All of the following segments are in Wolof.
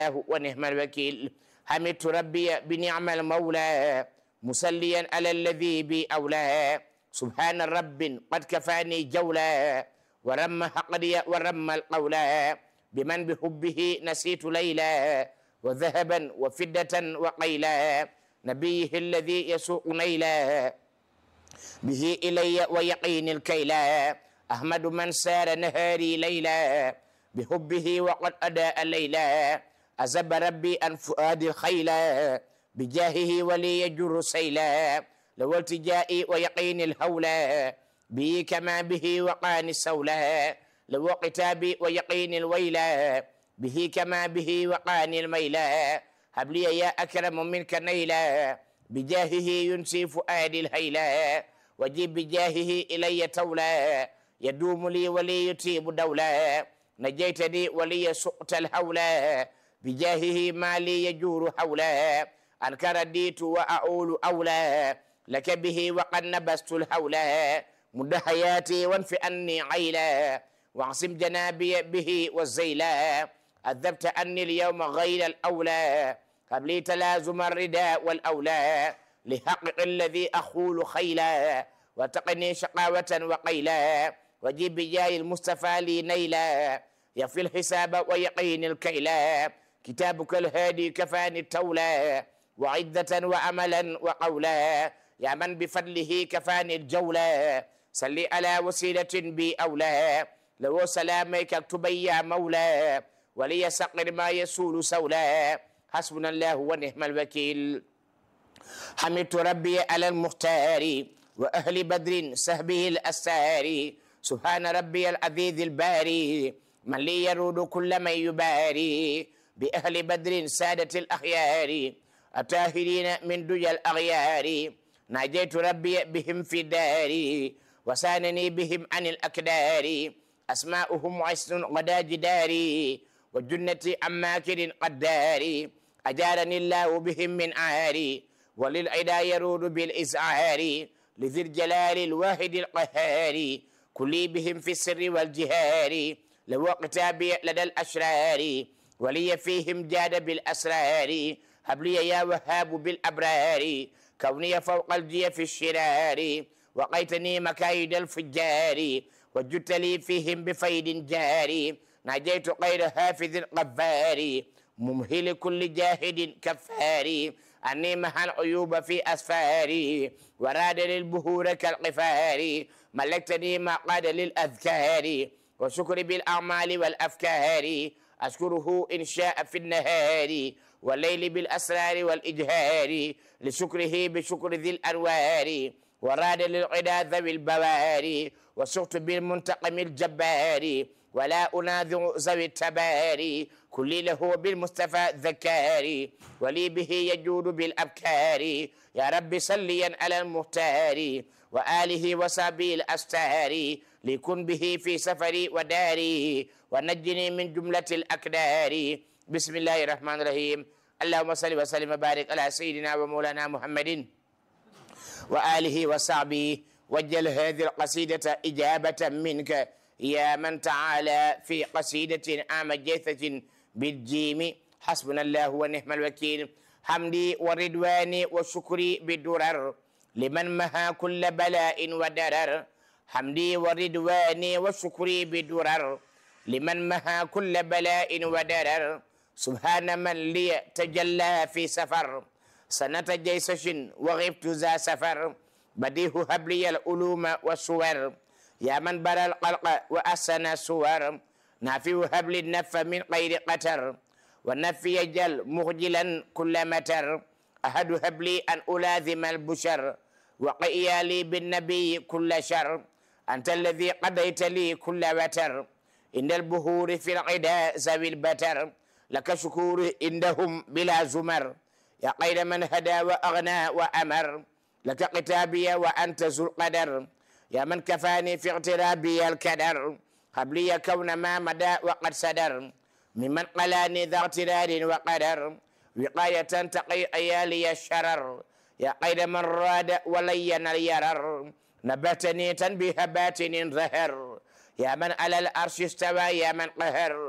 ونعم الوكيل حمدت ربي بنعم المولى مسليا على الذي بي أولى سبحان رب قد كفاني جولا ورم حقدي ورم القولا بمن بحبه نسيت ليلا وذهبا وفدة وقيلا نبيه الذي يسوق نيلا به إلي ويقين الكيلا أحمد من سار نهاري ليلا بحبه وقد أداء الليلا أزب ربي أن فؤاد الخيلا بجاهه ولي يجر سيلا لو التجائي ويقين الهولا به كما به وقان السولا لو قتابي ويقين الويلا به كما به وقان الميلا هب لي يا أكرم منك نيلا بجاهه ينسي فؤاد الهيلا وجيب بجاهه إلي تولا يدوم لي ولي يتيب دولا نجيتني ولي سقط الهولا بجاهه ما لي يجور حولا أنك رديت وأعول أولى لك به وقد نبست الهولا مد حياتي وانف أني عيلا واعصم جنابي به والزيلا أذبت أني اليوم غير الأولى هب لي تلازم الرداء والأولى لحقق الذي أخول خيلا وتقني شقاوة وقيلا وجيب بجاي المصطفى لي نيلا يفي الحساب ويقين الكيلا كتابك الهادي كفاني التولى وعدة وأملا وقولا يا من بفضله كفاني الجولة صلي على وسيلة بي أولى لو سلامك اكتبي يا مولى ولي سقر ما يسول سولا حسبنا الله ونعم الوكيل حمدت ربي على المختار وأهل بدر سهبه الأسار سبحان ربي العزيز الباري من لي يرود كل من يباري بأهل بدر سادة الأخيار الطاهرين من دجى الأغيار ناجيت ربي بهم في داري وسانني بهم عن الأكدار أسماؤهم عسن غدا جداري وجنتي عماكر قداري أجارني الله بهم من عاري وللعدا يرود بالإزعار لذي الجلال الواحد القهار كلي بهم في السر والجهار لو كتابي لدى الأشرار ولي فيهم جاد بالأسرار هب لي يا وهاب بالأبرار كوني فوق الجي في الشرار وقيتني مكايد الفجار وجدت لي فيهم بفيد جاري نجيت غير حافظ غفار ممهل كل جاهد كفار أني مها العيوب في أسفاري وراد للبهور كالقفار ملكتني ما قاد للأذكار وشكر بالأعمال والأفكار أشكره إن شاء في النهار والليل بالأسرار والإجهار لشكره بشكر ذي الأنوار وراد للعدا ذوي البواري وسقت بالمنتقم الجبار ولا أناذر ذوي التباري كلي له بالمصطفى ذكاري ولي به يجود بالأبكار يا رب صليا على المختار وآله وصحبه الأستار ليكن به في سفري وداري ونجني من جملة الأكدار بسم الله الرحمن الرحيم اللهم صل وسلم وبارك على سيدنا ومولانا محمد وآله وصحبه وجل هذه القصيدة إجابة منك يا من تعالى في قصيدة عام جيثة بالجيم حسبنا الله ونعم الوكيل حمدي ورضواني وشكري بالدرر لمن مها كل بلاء ودرر حمدي ورضواني وشكري بدرر لمن مها كل بلاء ودرر سبحان من لي تجلى في سفر سنة جيسش وغبت ذا سفر بديه هب لي العلوم والصور يا من بر القلق وأحسن الصور نافي هب لي النف من غير قتر والنفي يجل مخجلا كل متر أحد هب لي أن ألاذم البشر وقيا لي بالنبي كل شر أنت الذي قضيت لي كل وتر إن البهور في العدا ذوي البتر لك شكور عندهم بلا زمر يا خير من هدى وأغنى وأمر لك قتابي وأنت ذو القدر يا من كفاني في اغترابي الكدر هب لي كون ما مدى وقد سدر ممن قلاني ذا اغترار وقدر وقاية تقي أيالي الشرر يا خير من راد ولين اليرر نبتني تنبيه باتن ظهر يا من على الأرش استوى يا من قهر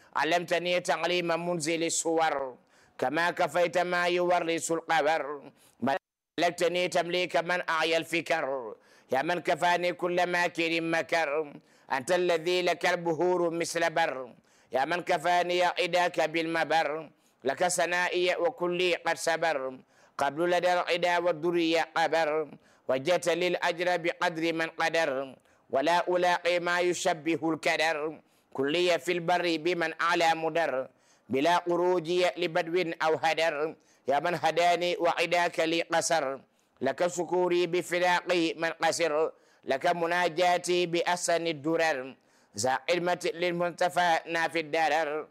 علمتني تعليم منزل الصور كما كفيت ما يورث القبر ملكتني تمليك من أعيا الفكر يا من كفاني كل ماكر مكر أنت الذي لك البهور مثل بر يا من كفاني عداك بالمبر لك سنائي وكلي قد سبر قبل لدى العدا والدرية قبر وجدت للأجر بقدر من قدر ولا ألاقي ما يشبه الكدر كلي في البر بمن أعلى مدر بلا قروج لبدو أو هدر يا من هداني وعداك لي قصر لك شكوري بفراقي من قصر لك مناجاتي بأحسن الدرر ذا علمة للمنتفى نافي الدرر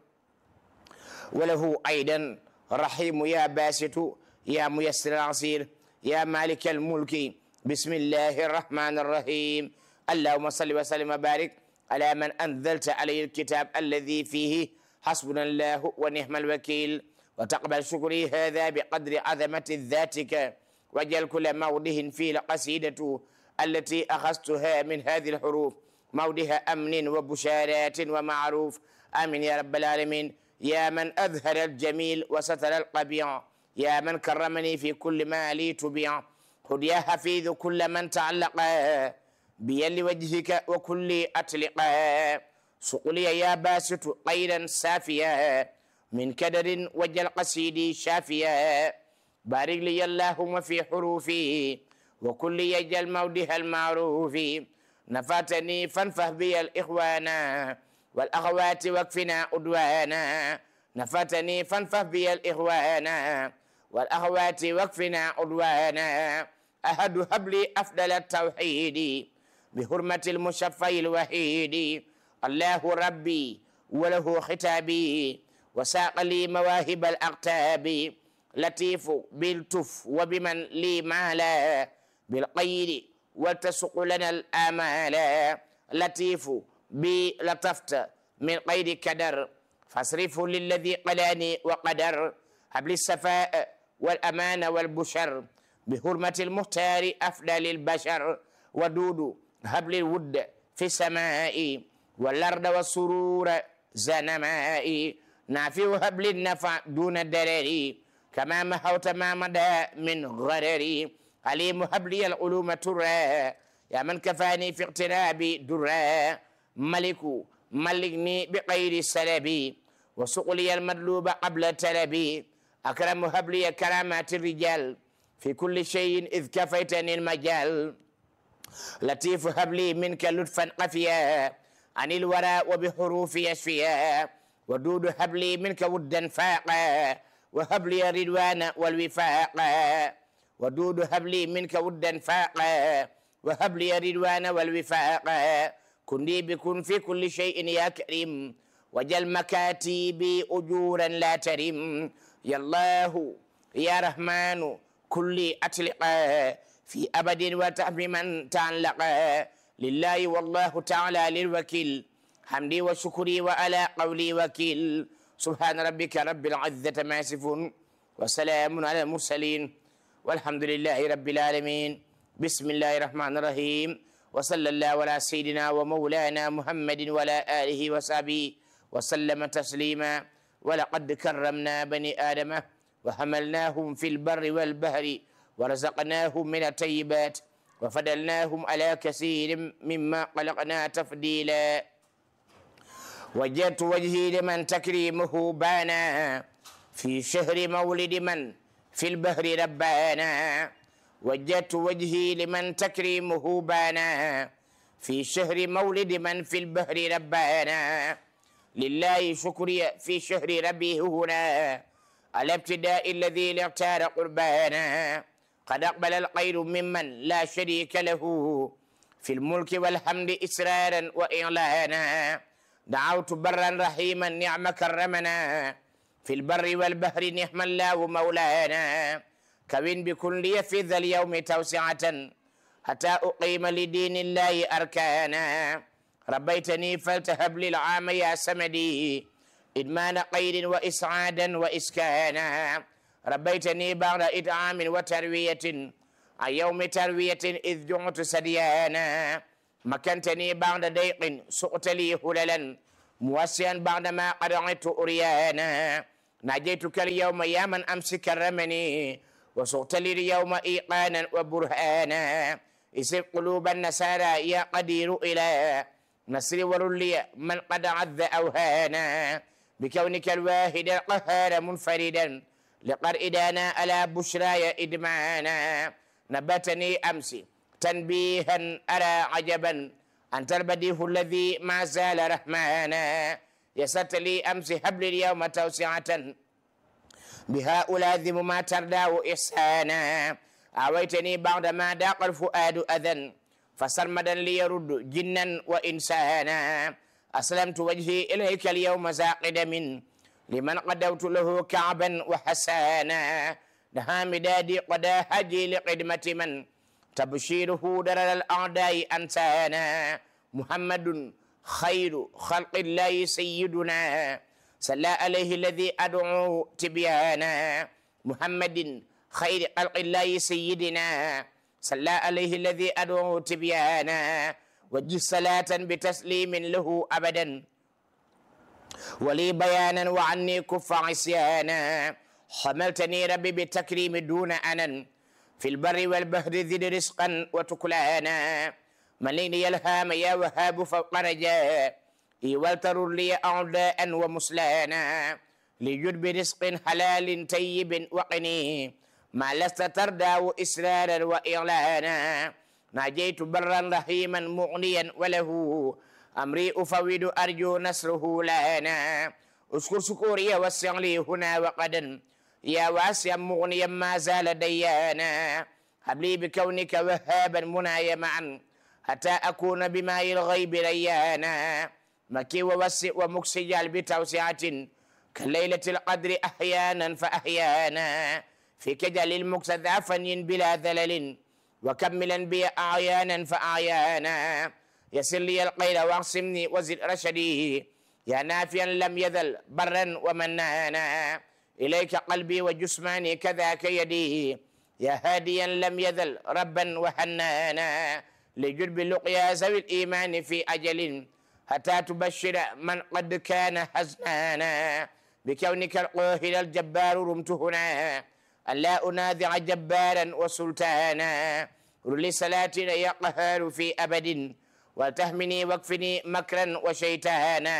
وله أيضا رحيم يا باسط يا ميسر العصير يا مالك الملك بسم الله الرحمن الرحيم اللهم صل وسلم وبارك على من أنزلت عليه الكتاب الذي فيه حسبنا الله ونعم الوكيل وتقبل شكري هذا بقدر عظمة ذاتك واجعل كل موضه فيه القصيدة التي أخذتها من هذه الحروف موضها أمن وبشارات ومعروف آمين يا رب العالمين يا من أظهر الجميل وستر القبيع يا من كرمني في كل ما لي تبيع خذ يا حفيظ كل من تعلق بيل وجهك وكل أطلق سقلي يا باسط قيدا سافيا من كدر وجل قصيدي شافيا بارك لي اللهم في حروفي وكل يجل مودها المعروف نفاتني فانفه بي الإخوان والأخوات واكفنا عدوانا نفاتني فانفه بي الإخوان والأخوات واكفنا عدوانا أحد هب لي أفضل التوحيد بحرمة المشفى الوحيد الله ربي وله ختابي وساق لي مواهب الأقتاب لطيف بالتف وبمن لي مالا بالقيد وتسق لنا الآمال لطيف بلطفت من قيد كدر فاصرفه للذي قلاني وقدر هب لي الصفاء والأمان والبشر بحرمة المختار أفضل البشر ودود هب لي الود في السماء والأرض والسرور زنماء نافع هب لي النفع دون الدرر كما محوت ما مدى من غرر عليم هب لي العلوم ترى يا من كفاني في اقتراب درا ملك ملكني بغير سلبي وسقلي المطلوب قبل تلبي أكرم هب لي كرامات الرجال في كل شيء إذ كفيتني المجال لطيف هب لي منك لطفا قفيا عن الورى وبحروف يشفيا ودود هب لي منك ودا فاقا وهب لي الرضوان والوفاق ودود هب لي منك ودا فاقا وهب لي الرضوان والوفاق كن لي بكن في كل شيء يا كريم وجل مكاتبي أجورا لا ترم يا الله يا رحمن كل أطلق في أبد وتحمي من تعلق لله والله تعالى للوكيل حمدي وشكري وعلى قولي وكيل سبحان ربك رب العزة ما يصفون وسلام على المرسلين والحمد لله رب العالمين بسم الله الرحمن الرحيم وصلى الله على سيدنا ومولانا محمد وعلى آله وصحبه وسلم تسليما ولقد كرمنا بني آدم وحملناهم في البر والبحر ورزقناهم من الطيبات وفضلناهم على كثير مما خلقنا تفضيلا وجدت وجهي لمن تكريمه بانا في شهر مولد من في البحر ربانا وجدت وجهي لمن تكريمه بانا في شهر مولد من في البحر ربانا لله شكري في شهر ربي هنا على ابتداء الذي اختار قربانا قد أقبل الخير ممن لا شريك له في الملك والحمد إسرارا وإعلانا دعوت برا رحيما نعم كرمنا في البر والبحر نعم الله مولانا كون بكن لي في ذا اليوم توسعة حتى أقيم لدين الله أركانا ربيتني فلتهب لي العام يا سمدي إدمان قيد وإسعادا وإسكانا ربيتني بعد إطعام وتروية عن يوم تروية إذ جعت سديانا مكنتني بعد ضيق سقت لي هللا موسيا بعدما قد عدت أريانا ناجيتك اليوم يا من أمس كرمني وصغت لي اليوم إيقانا وبرهانا اسر قلوب النسارى يا قدير إلى نصر ورلي من قد عذ أوهانا بكونك الواحد القهار منفردا لقرئدانا على بشراي إدمانا نبتني أمسي تنبيها أرى عجبا أنت البديع الذي ما زال رحمانا يسرت لي أمس هب لي اليوم توسعة بها ألاذم ما ترداه إحسانا أويتني بعدما داق الفؤاد أذى فسرمدا ليرد جنا وإنسانا أسلمت وجهي إليك اليوم زاقد من لمن قدوت له كعبا وحسانا نها مدادي قدا هجي لقدمة من تبشيره درر الأعداء أنسانا محمد خير خلق الله سيدنا صلى عليه الذي أدعو تبيانا محمد خير خلق الله سيدنا صلى عليه الذي أدعو تبيانا وجه صلاة بتسليم له أبدا ولي بيانا وعني كف عصيانا حملتني ربي بالتكريم دون أنن في البر والبحر زد رزقا وتكلانا مليني الهام يا وهاب فوق رجاء والتر لي أعداء ومسلانا لجد برزق حلال طيب وقني ما لست تردى إسرارا وإعلانا ناجيت برا رحيما مغنيا وله أمري أفوض أرجو نصره لنا أشكر شكوري وسع لي هنا وقدا يا واسع مغنيا ما زال ديانا هب لي بكونك وهابا منايا معا حتى أكون بماء الغيب ريانا مكي ووسع ومكسجال بتوسعة كليلة القدر أحيانا فأحيانا في كجل المكسد فني بلا ذلل وكملا بي أعيانا فأعيانا يسر لي القيل واعصمني وزد رشدي يا نافيا لم يذل برا ومنانا إليك قلبي وجسماني كذاك يدي يا هاديا لم يذل ربا وحنانا لجرب اللقيا ذوي الإيمان في أجل حتى تبشر من قد كان حزنانا بكونك القاهر الجبار رمت هنا أن لا أنازع جبارا وسلطانا رل صلاتنا يا قهار في أبد وتهمني واكفني مكرا وشيطانا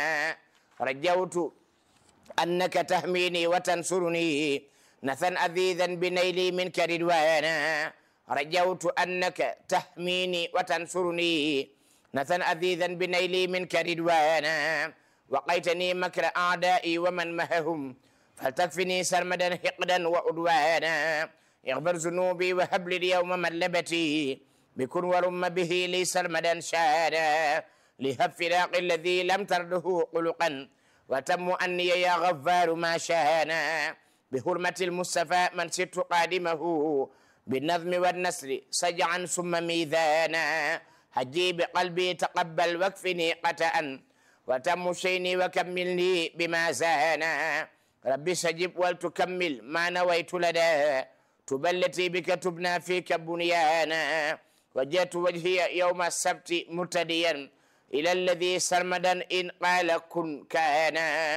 رجوت أنك تهميني وتنصرني نثا أذيذا بنيلي منك رضوانا رجوت أنك تحميني وتنصرني نثا أذيذا بنيلي منك رضوانا وقيتني مكر أعدائي ومن مههم فلتكفني سرمدا حقدا وعدوانا اغفر ذنوبي وهب لي اليوم ملبتي بكن ورم به لي سرمدا شادا لهب فراق الذي لم ترده قلقا وتم أني يا غفار ما شانا بحرمة المصطفى من ست قادمه بالنظم والنسر سجعا ثم ميزانا هجي بقلبي تقبل واكفني قتأ وتم شيني وكملني بما زانا ربي سجب ولتكمل ما نويت لدى تبلتي بك تبنى فيك بنيانا وجهت وجهي يوم السبت مرتديا إلى الذي سرمدا إن قال كن كان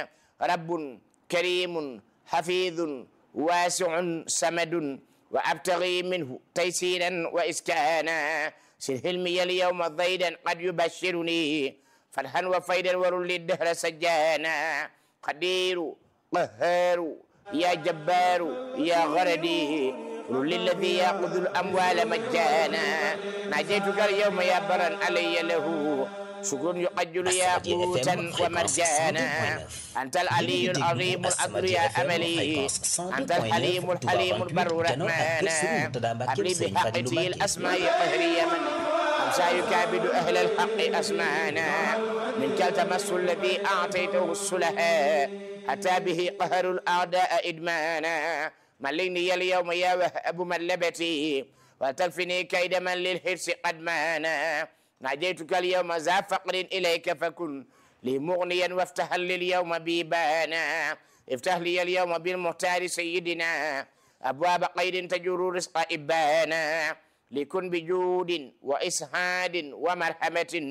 رب كريم حفيظ واسع سمد وأبتغي منه تيسيرا وإسكانا سر حلمي اليوم ضيدا قد يبشرني فرحا وفيدا ورل الدهر سجانا قدير قهار يا جبار يا غردي قل للذي ياخذ الاموال مجانا ناجيتك اليوم يا برا علي له شكر يقجل يا قوتا ومرجانا انت العلي العظيم الاقدر يا املي انت الحليم الحليم البر رحمانا ابلي بحقتي الاسماء قهري من امسى يكابد اهل الحق اسمانا منك التمس الذي اعطيته السلهاء أتى به قهر الأعداء إدمانا مليني اليوم يا وهب ملبتي وتكفني كيد من للحرص قد مانا ناديتك اليوم ذا فقر إليك فكن لي مغنيا وافتح لي اليوم بيبانا افتح لي اليوم بالمختار سيدنا أبواب قيد تجر رزق إبانا لكن بجود وإسهاد ومرحمة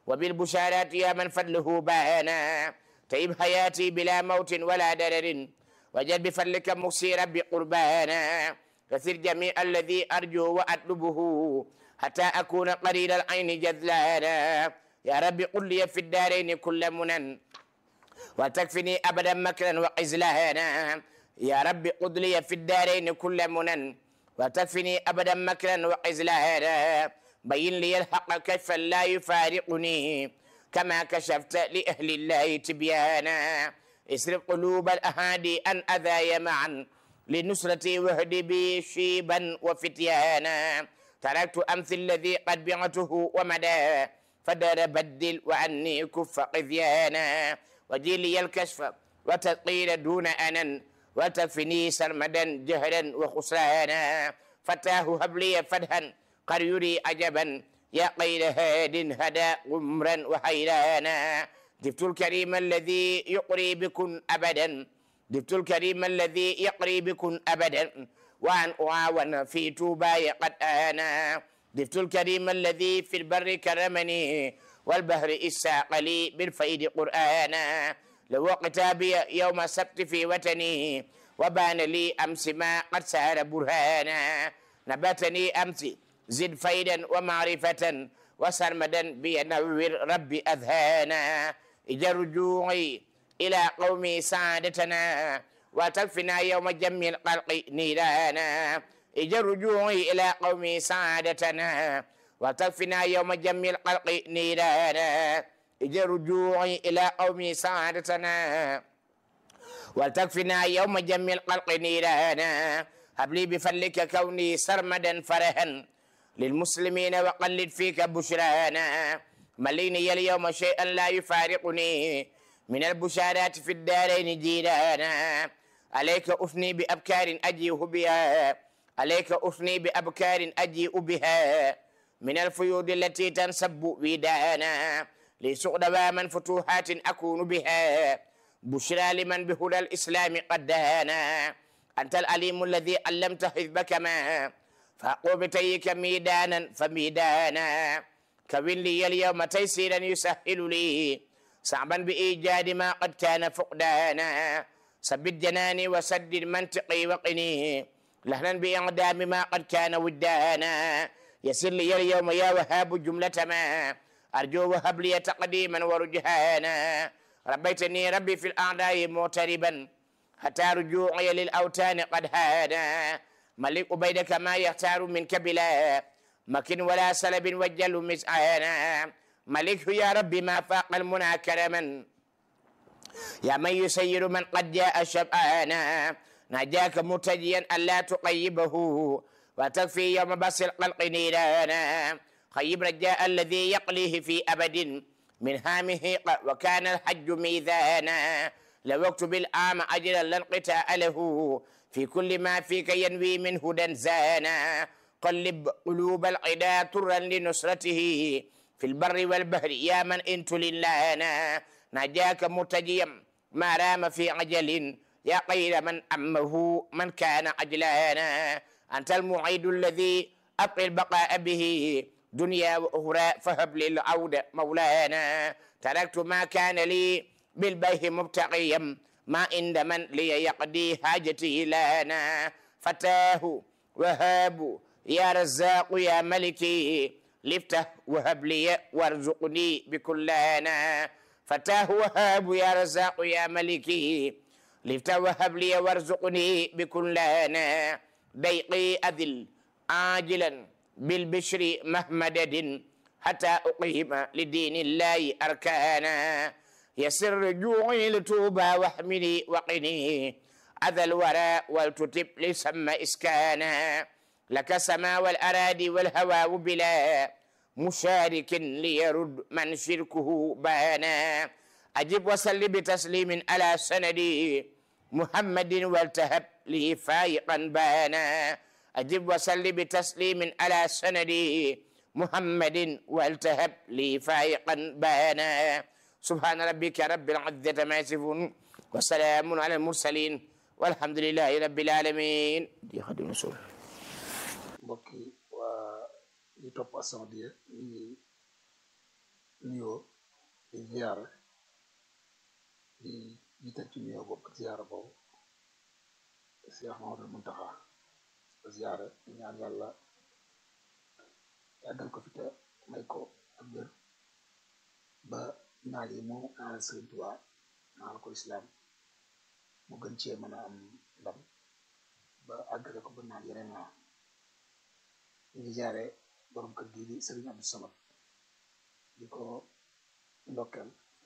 وبالبشارات يا من فضله بانا طيب حياتي بلا موت ولا درر وجد بفضلك مكسي ربي قربانا كثير جميع الذي أرجو وأطلبه حتى أكون قليل العين جذلانا يا ربي قل لي في الدارين كل منن وتكفني أبدا مكرا وقزلانا يا ربي قل لي في الدارين كل منن وتكفني أبدا مكرا وقزلانا بين لي الحق كيف لا يفارقني كما كشفت لأهل الله تبيانا اسرق قلوب الأهادي أن أذايا معا لنصرتي واهدي بي شيبا وفتيانا تركت أمثل الذي قد بعته ومدى فدار بدل وعني كف قذيانا وجيلي الكشف وتثقيل دون أنن وتكفني سرمدا جهلا وخسرانا فتاه هب لي فدها قد يري عجبا يا قيل هاد هدى غمرا وحيرانا جبت الكريم الذي يقري بكن أبدا جبت الكريم الذي يقري بكن أبدا وأن أعاون في توباي قد آنا جبت الكريم الذي في البر كرمني والبهر إساق لي بالفيد قرآنا لو كتابي يوم السبت في وطني وبان لي أمس ما قد سار برهانا نبتني أمس زد فيدا ومعرفة وسرمدا بينور ربي أذهانا إجا رجوعي إلى قومي سعادتنا وتكفنا يوم جمع القلق نيرانا إجا رجوعي إلى قومي سعادتنا وتكفنا يوم جمع القلق نيرانا إجا رجوعي إلى قومي سعادتنا وتكفنا يوم جمع القلق نيرانا هب لي بفضلك كوني سرمدا فرها للمسلمين وقلد فيك بشرانا مليني اليوم شيئا لا يفارقني من البشارات في الدارين جيرانا عليك أثني بأبكار أجيء بها عليك أثني بأبكار أجيء بها من الفيوض التي تنسب ودانا لسوق دواما فتوحات أكون بها بشرى لمن بهدى الإسلام قد دانا أنت العليم الذي علمت حزبك ما فأقو بتيك ميدانا فميدانا كون لي اليوم تيسيرا يسهل لي صعبا بإيجاد ما قد كان فقدانا ثبت جناني وسدد منطقي وقني لهنا بإعدام ما قد كان ودانا يسر لي اليوم يا وهاب جملة ما أرجو وهب لي تقديما ورجهانا ربيتني ربي في الأعداء معتربا حتى رجوعي للأوتان قد هانا ملك بيدك ما يختار منك بلا مكن ولا سلب وجل مسعانا ملك يا ربي ما فاق المنى كرما يا من يسير من قد جاء شبعانا نجاك متجيا ألا تقيبه وتكفي يوم بس القلق نيرانا خيب رجاء الذي يقليه في أبد من هامه وكان الحج ميزانا لو اكتب العام أجرا لانقطاع له في كل ما فيك ينوي من هدى زانا قلب قلوب العدا طرا لنصرته في البر والبحر يا من انت لله نجاك متجيا ما رام في عجل يا خير من أمه من كان عجلانا أنت المعيد الذي أبقي البقاء به دنيا وأخرى فهب لي العودة مولانا تركت ما كان لي بالبيه مبتغيا ما عند من لي يقضي حاجتي لنا فتاه وهاب يا رزاق يا ملكي لفته وهب لي وارزقني بكلانا فتاه وهاب يا رزاق يا ملكي لفته وهب لي وارزقني بكلانا ضيقي أذل عاجلا بالبشر مهمدد حتى أقيم لدين الله أركانا يسر رجوعي لتوبى واحملي وقني أذى الورى ولتتب لسم إسكانا لك سما والأراضي والهوى بلا مشارك ليرد من شركه بانا أجب وسل بتسليم على سندي محمد والتهب لي فايقا بانا أجب وسل بتسليم على سندي محمد والتهب لي فايقا بانا سبحان ربك رب العزة ما يصفون وسلام على المرسلين والحمد لله رب العالمين دي خدم رسول mbokk yi waa ñi topp As-Samadiyya ñu ngi nuyoo di ziyaara di jiital ci nuyoo boobu ak ziyaara boobu Cheikh Mamadou Muntaxa ziyaara di ñaan yàlla yàggal ko fi te may ko ak wér ba naal yi mu naal Sëriñ Tuubaa naal ko islaam mu gën cee mën a am ndam ba àggale ko ba naal yeneen naa ñu ngi jaare borom kër gii di Sëriñ Abdou Samad di ko ndokkeel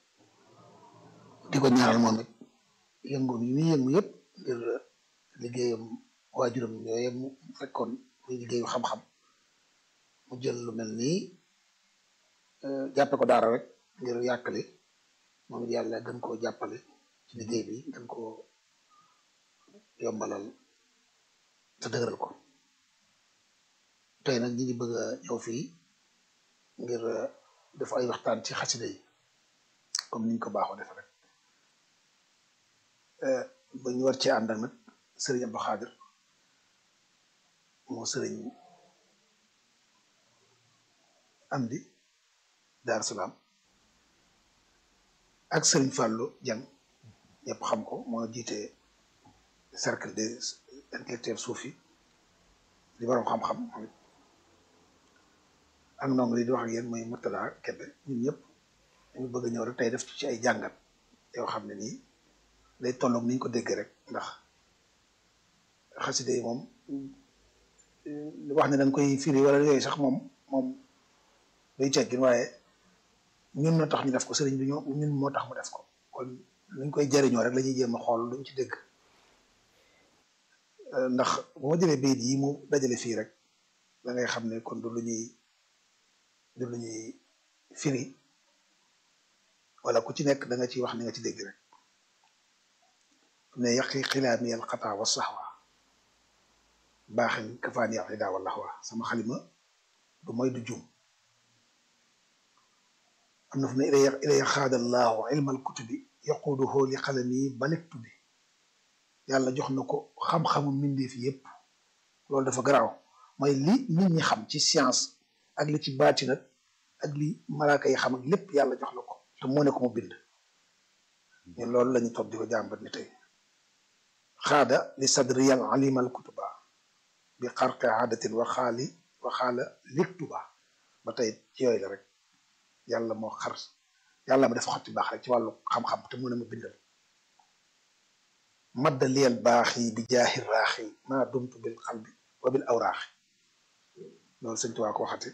di ko ñaanal moom it yëngoom yi muy yëngu yëpp ngir liggéeyam waajuram yooyu mu fekkoon muy liggéeyu xam-xam mu jël lu mel nii jàppe ko daara rek ngir yàkkale moom it yàlla gën koo jàppale ci liggéey bi gën koo yombalal te dëgëral ko tey nag ñi ngi bëgg a ñëw fii ngir def ay waxtaan ci xasida yi comme niñ ko baaxoo def rek ba ñu war cee ànd ak nag sëriñ Abdou Xaadir moo sëriñ Amdi Daar Salaam ak sëriñ Fallou Dieng ñëpp xam ko moo jiite cercle des intellectuels soufi di borom xam-xam moom it ak ndongo li di wax ak yéen mooy Murtada Kebe ñun ñëpp dañu bëgg a ñëw rek tey def ci ay jàngat yoo xam ne nii day tolloog ni ñu ko déggee rek ndax xaside yi moom wax ne dañ koy firi wala yooyu sax moom moom day teggin waaye ñun na tax ñu def ko sëriñ bi ñoo ñun moo tax mu def ko kon luñ koy jariñoo rek la ñuy jéem a xool luñ ci dégg ndax bu ma jëlee bayit yi mu dajale fii rek da ngay xam ne kon du lu ñuy du lu ñuy firi wala ku ci nekk da nga ciy wax ni nga ci dégg rek ne yaqi xilaami al xataa wa saxwa baaxin kafaani al ida wala wa sama xalima du mooy du juum am na fu ne ilay ilay xaadallaahu ilma al kutubi yaquuduhu li xalami balektu bi yàlla jox na ko xam-xamu mbindeef yépp loolu dafa garaaw mooy li nit ñi xam ci science ak li ci baati nag ak li malaaka yi xam ak lépp yàlla jox na ko te moo ne ko mu bind ñun loolu lañu toog di ko jàmbat ni tey xaada li sadriyal alimal kutuba bi xarqe aadatin wa xaali wa xaala liktuba ba tey ci yooyu la rek yàlla moo xar yàlla ma def xotti baax rek ci wàllu xam-xam te mu ne ma bindal madda liyal baax yi bi jaahi raaxi maa dumtu bil xalbi wa bil awraaxi loolu sëñ Tuubaa ko waxati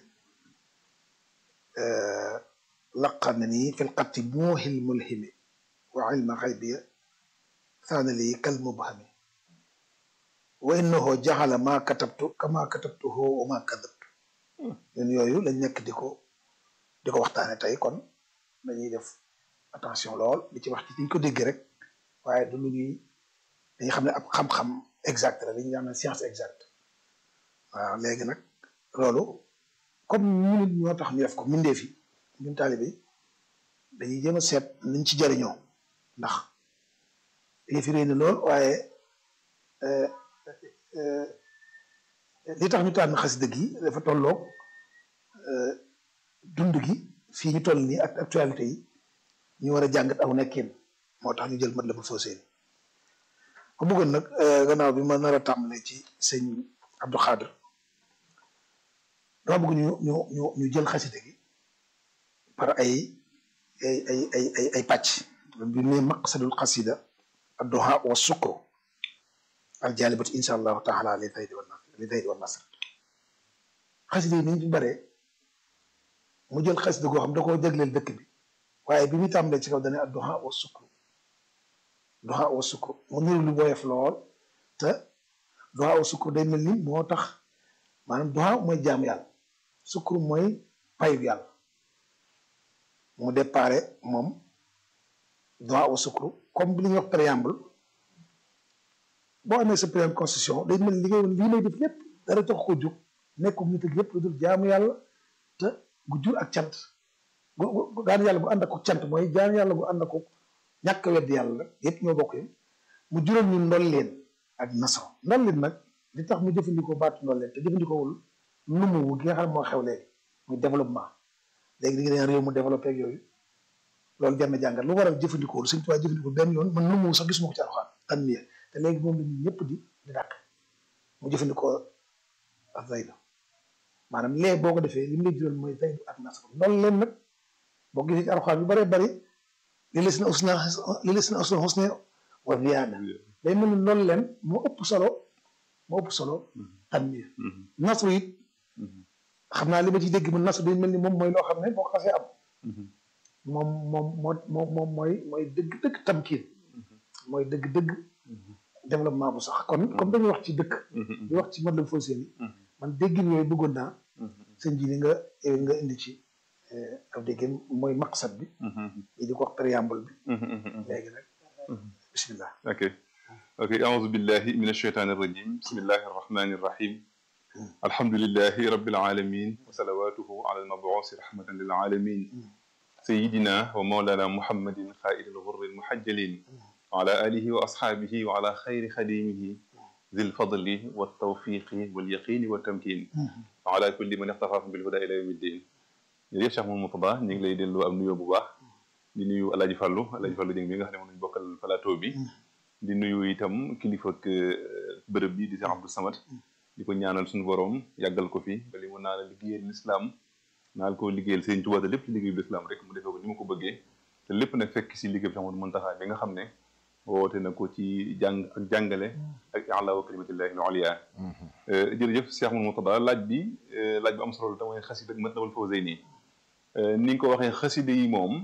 laqan na nii fil xatti muuhil mulhimi wa ilma xaybiya saana lii kal mubhami wa innahu jaxala maa katabtu kama katabtuhu wa maa kadabtu ñun yooyu lañ nekk di ko di ko waxtaane tey kon dañuy def attention lool di ci wax ci diñ ko dégg rek waaye du lu ñuy dañuy xam ne ab xam-xam exact la li ñuy xam ne science exacte waaw léegi nag loolu comme ñun ñoo tax ñu def ko mindee fi ñun taalibe dañuy jéem a seet niñ ci jariñoo ndax yëfi réy na lool waaye li tax ñu tànn xasida gi dafa tolloog dund gi fii ñu toll nii ak actualité yi ñu war a jàngat aw nekkin moo tax ñu jël mat la bu foosee ko bëggoon nag gannaaw bi ma nar a tàmbalee ci sëñ Abdou Khadr dama bëgg ñu ñu ñu ñu jël xasida gi par ay ay ay ay ay ay pàcc bi ne maqsadul xasida adduha wa sukru al jalibat insha allahu taala li taydi wa nasr li taydi wa nasr xasida yi ni ñu bare mu jël xasida goo xam da koo jagleel dëkk bi waaye bi muy tàmbalee ci kaw dane adduha wa sukru duha wa sukru mu niru lu woyof lool te duha wa sukru day mel ni moo tax maanaam duha mooy jaam yàlla sukru mooy payu yàlla mu déparé moom duha wa sukru comme li ñuy wax préambule boo amee sa préambule constitution day mel li ngay woon lii lay def lépp dara tax ko jóg nekkum nit ak lépp lu dul jaamu yàlla te gu jur ak cant gu daan yàlla bu ànd ak cant mooy jaamu yàlla bu ànd ak ñàkk wedd yàlla yépp ñoo bokk yam mu jural ñu ndol leen ak naso ndol leen nag li tax mu jëfandikoo baatu ndol leen te jëfandikoowul numu gi nga xam ne moo xew léegi muy développement léegi di nga naan réew mu développé ak yooyu loolu jar na jàngat lu waral jëfandikoo lu Sëñ Tuubaa jëfandikoo benn yoon man nu mu sax gisuma ko ci alxuraan tanmiya te léegi moom la ñun ñëpp di di dàq mu jëfandikoo ak zaydu maanaam lee boo ko defee li mu lay jural mooy zaydu ak nasr loolu leen nag boo gisee ci alxuraan yu bëree bëri li la si na usna li la si na usna husna wa ziyaada day mel ni loolu leen moo ëpp solo moo ëpp solo tanmiya nasr it xam naa li ma ci dégg man nasr day mel ni moom mooy loo xam ne boo ko xasee am moom moom moo moom moom mooy mooy dëgg-dëgg tamkiin mooy dëgg-dëgg développement bu sax kon comme dañuy wax ci dëkk di wax ci Matlaboul Fawzayni man déggin yooyu bëggoon naa sëñ ji li nga nga indi ci ab déggin mooy maqsad bi ñi di ko wax préambule bi léegi nag bismillah ok ok aouzu billahi min alsheytani irrajim bismillahi arrahmani irrahim alhamdulilahi rabbil alamin wa salawatuhu ala almabuusi rahmatan lil alamin sayidina wa mawlana muhammadin xaa'idi lgurri almuhajjalin wa ala alihi wa asxaabihi wa ala xayri xadimihi zi lfadli waltawfiqi walyaqini waltamkin wa ala kulli man ixtafaahum bilhuda ila yawmi ddin jërëjëf Cheikh Mouhamadou Mourtada ñu ngi lay delloo am nuyoo bu baax di nuyu Alaaji Fàllu Alaaji Fàllu Jëng bi nga xam ne moom lañu bokkal plateau bi di nuyu itam kilifa ak bërëb bi di Cheikh Abdou Samad di ko ñaanal suñu borom yàggal ko fi ba li mu naa la liggéeyal lislaam naal ko liggéeyal Sëriñ Tuubaa lépp ci liggéeyu lislaam rek mu defee ko ni ma ko bëggee te lépp nag fekk si liggéey bi Cheikh Mouhamadou Mountakha bi nga xam ne woote na ko ci jàng ak jàngale ak i'laa kalimatillahi al-ulya jërëjëf Cheikh Mouhamadou Mourtada laaj bi laaj bu am solo la te mooy xasida ak Matlabul Fawzayni ni nga ko waxee xasida yi moom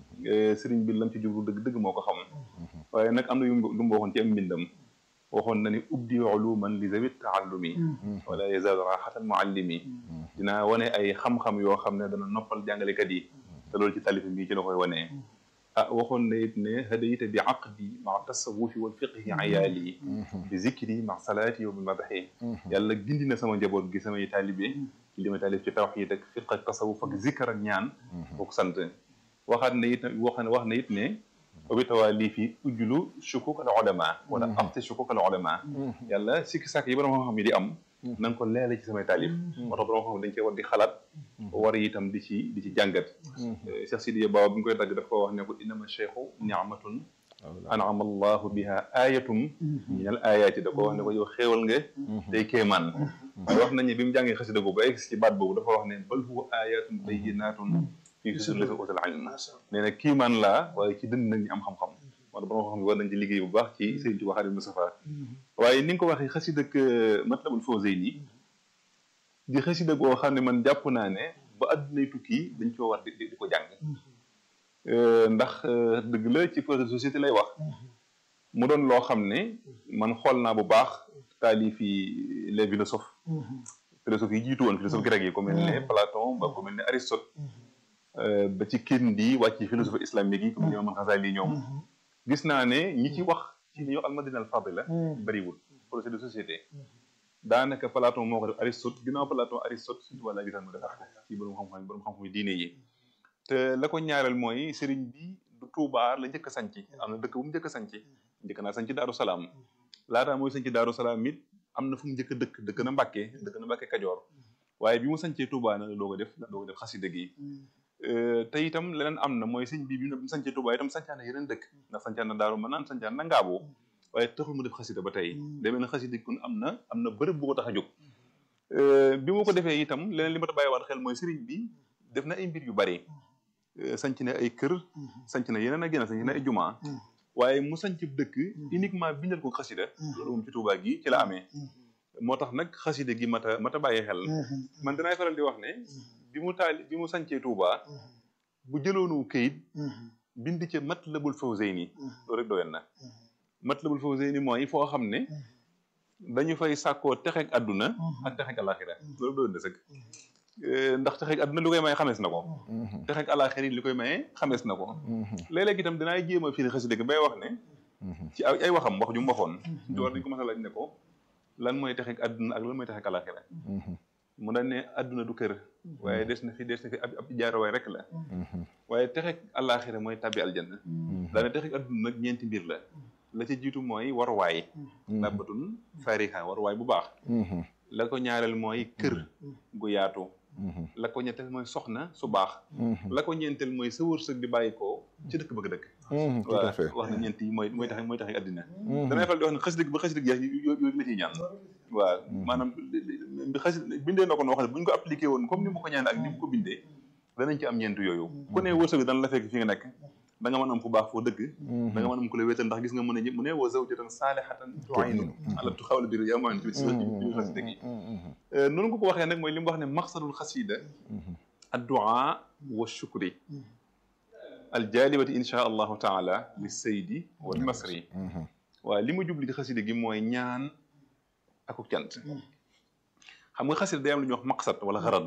sëriñ bi lam ci jublu dëgg dëgg moo ko xam waaye nag am na yu lu mu waxoon ci am mbindam waxoon na ni ubdi uluman li zawit taallumi wala yazaalu raxatan muallimi dinaa wane ay xam-xam yoo xam ne dana noppal jàngalekat yi te loolu ci talifi bii ci la koy wanee ah waxoon na it ne hadayta bi aqdi ma tasawufi wal fiqhi ayaali bi zikri ma salaati wa bi madaxi yàlla gindi na sama njaboot gi samay taalibe ci li may taalif ci tawxiid ak fiq ak tasawuf ak zikkar ak ñaan boo sant waxaat na it wax wax na it ne obi tawaa fi ujjulu shukuk al ulama wala afte shukuk al ulama yàlla sikki sàkk yi borom xam-xam yi di am na nga ko leele ci samay taalif moo tax borom xam dañ cee war di xalaat war itam di ci di ci jàngat Cheikh Sidiya Baba bi ñu koy dagg daf ko wax ne ko innama cheikhu niamatun anama allahu biha ayatum min al ayaati da ko wax ne ko yow xéewal nga day kéemaan waaye wax nañu bi mu jàngee xasida boobu ba egg ci baat boobu dafa wax ne bal huwa ayatun bayyinatun fii sudur lasi utal ilm nee na kiimaan laa waaye ci dënd nag ñi am xam-xam moo tax borom xam ne war nañ ci liggéey bu baax ci Sëriñ Tuubaa Xaadimu Mustafaa waaye ni nga ko waxee xasida ak Matlabul Fawzayni di xasida goo xam ne man jàpp naa ne ba addunay tukki dañ koo war di di ko jàng ndax dëgg la ci projet de société lay wax mu doon loo xam ne man xool naa bu baax taalif yi les philosophes philosophes yi jiitu woon philosophe grec yi ku mel ne Platon ba ku mel ne Aristote ba ci Kindi wàcc ci philosophie islamique yi comme ni Imam Ghazali ñoom gis naa ne ñi ci wax ci li ñuy wax al-madina al-fadila bariwul projet de société daanaka Platon moo ko def Aristote ginnaaw Platon Aristote surtout wala gisaan mu defar ko ci borom xam-xam borom xam-xam yi diine yi te la ko ñaareel mooy sëriñ bi du Touba la njëkk a sanc am na dëkk bu mu njëkk a sanc njëkk naa sanc Daaru Salaam laataa mooy sanc Daaru Salaam it am na fu mu njëkk a dëkk dëkk na Mbàkke dëkk na Mbàkke Kajoor waaye bi mu sancee Touba na la doo ko def la doo ko def xasida gi te itam leneen am na mooy sëñ bi bi mu sancee Touba itam sancaan na yeneen dëkk ndax sancaan na Daaru Manaan sancaan na Ngaabo waaye taxul mu def xasida ba tey demee na xasida kun am na am na bërëb bu ko tax a jóg bi mu ko defee itam leneen li ma ta bàyyiwaat xel mooy sëriñ bi def na ay mbir yu bari sanc na ay kër sanc na yeneen ak yeneen sanc na ay jumaa waaye mu sanc dëkk uniquement bindal ko xasida loolu moom ci Touba gi ci la amee moo tax nag xasida gi mata mata bàyyi xel man dinaay faral di wax ne bi mu taali bi mu sancee Touba bu jëloonu këyit bind ca Matlabul Fawzayni loolu rek doyoon na Matlabul Fawzayni mooy foo xam ne dañu fay sàkkoo texeeg àdduna ak texeeg alaxira loolu doyoon na sëkk ndax texeeg àdduna li koy maye xamees na ko texeeg alaxira li koy maye xamees na ko léeg-léeg itam dinaay jéem a firi xasida gi bay wax ne ci ay waxam wax ju mu waxoon ci war dañu ko mas a laaj ne ko lan mooy texeeg àdduna ak lan mooy texeeg alaxira mu daan ne àdduna du kër waaye des na fi des na fi ab ab jaarawaay rek la waaye texeeg alaxira mooy tabbi aljanna daane texeeg àdduna nag ñeenti mbir la la ca jiitu mooy waruwaay dabbatun fariha waruwaay bu baax la ko ñaareel mooy kër gu yaatu la ko ñetteel mooy soxna su baax la ko ñeenteel mooy sa wërsëg di bàyyi ko ci dëkk bëgg dëkk tout à fait wax na ñeent yi mooy mooy tax mooy tax addina damay faral di wax ne xas dëgg ba xas dëgg jeex yooyu la ciy ñaan waaw maanaam bi xas bindee na ko noo xam ne bu ñu ko appliqué woon comme ni mu ko ñaan ak ni mu ko bindee danañ ci am ñeent yooyu ku ne wërsëg dana la fekk fi nga nekk da nga mën am fu baax foo dëkk da nga mën am ku la wéetal ndax gis nga mën a mu ne wa zawjatan saalihatan tu'inu ala xawla bir yaa maan ci biir xasida gi noonu nga ko waxee nag mooy li mu wax ne maqsadul xasida addu'a wa shukri aljalibati insha allahu taala li saydi wal masri waaw li ma jubli ci xasida gi mooy ñaan akuk cant xam nga xasida day am lu ñuy wax maqsad wala xarad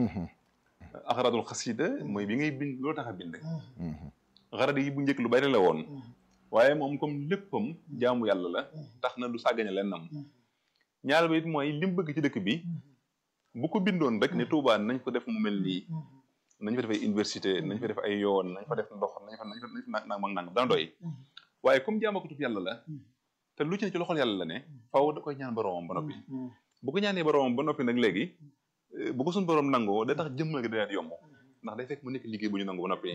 axaradul xasida mooy bi ngay bind loolu tax a bind xarad yi bu njëkk lu bari la woon waaye moom comme léppam jaamu yàlla la tax na du sàggane lennam ñaar ba it mooy lim bëgg ci dëkk bi bu ko bindoon rek ne Touba nañ ko def mu mel nii nañ fa def ay université nañ fa def ay yoon nañ fa def ndox nañ fa nañ fa nañ fa nang mag nang dana doy waaye comme jaamakatub yàlla la te lu ci ne ci loxol yàlla la ne faaw da koy ñaan boromam ba noppi bu ko ñaanee boromam ba noppi nag léegi bu ko suñ borom nangoo da tax jëmmal gi dana yomb ndax day fekk mu nekk liggéey bu ñu nangu ba noppi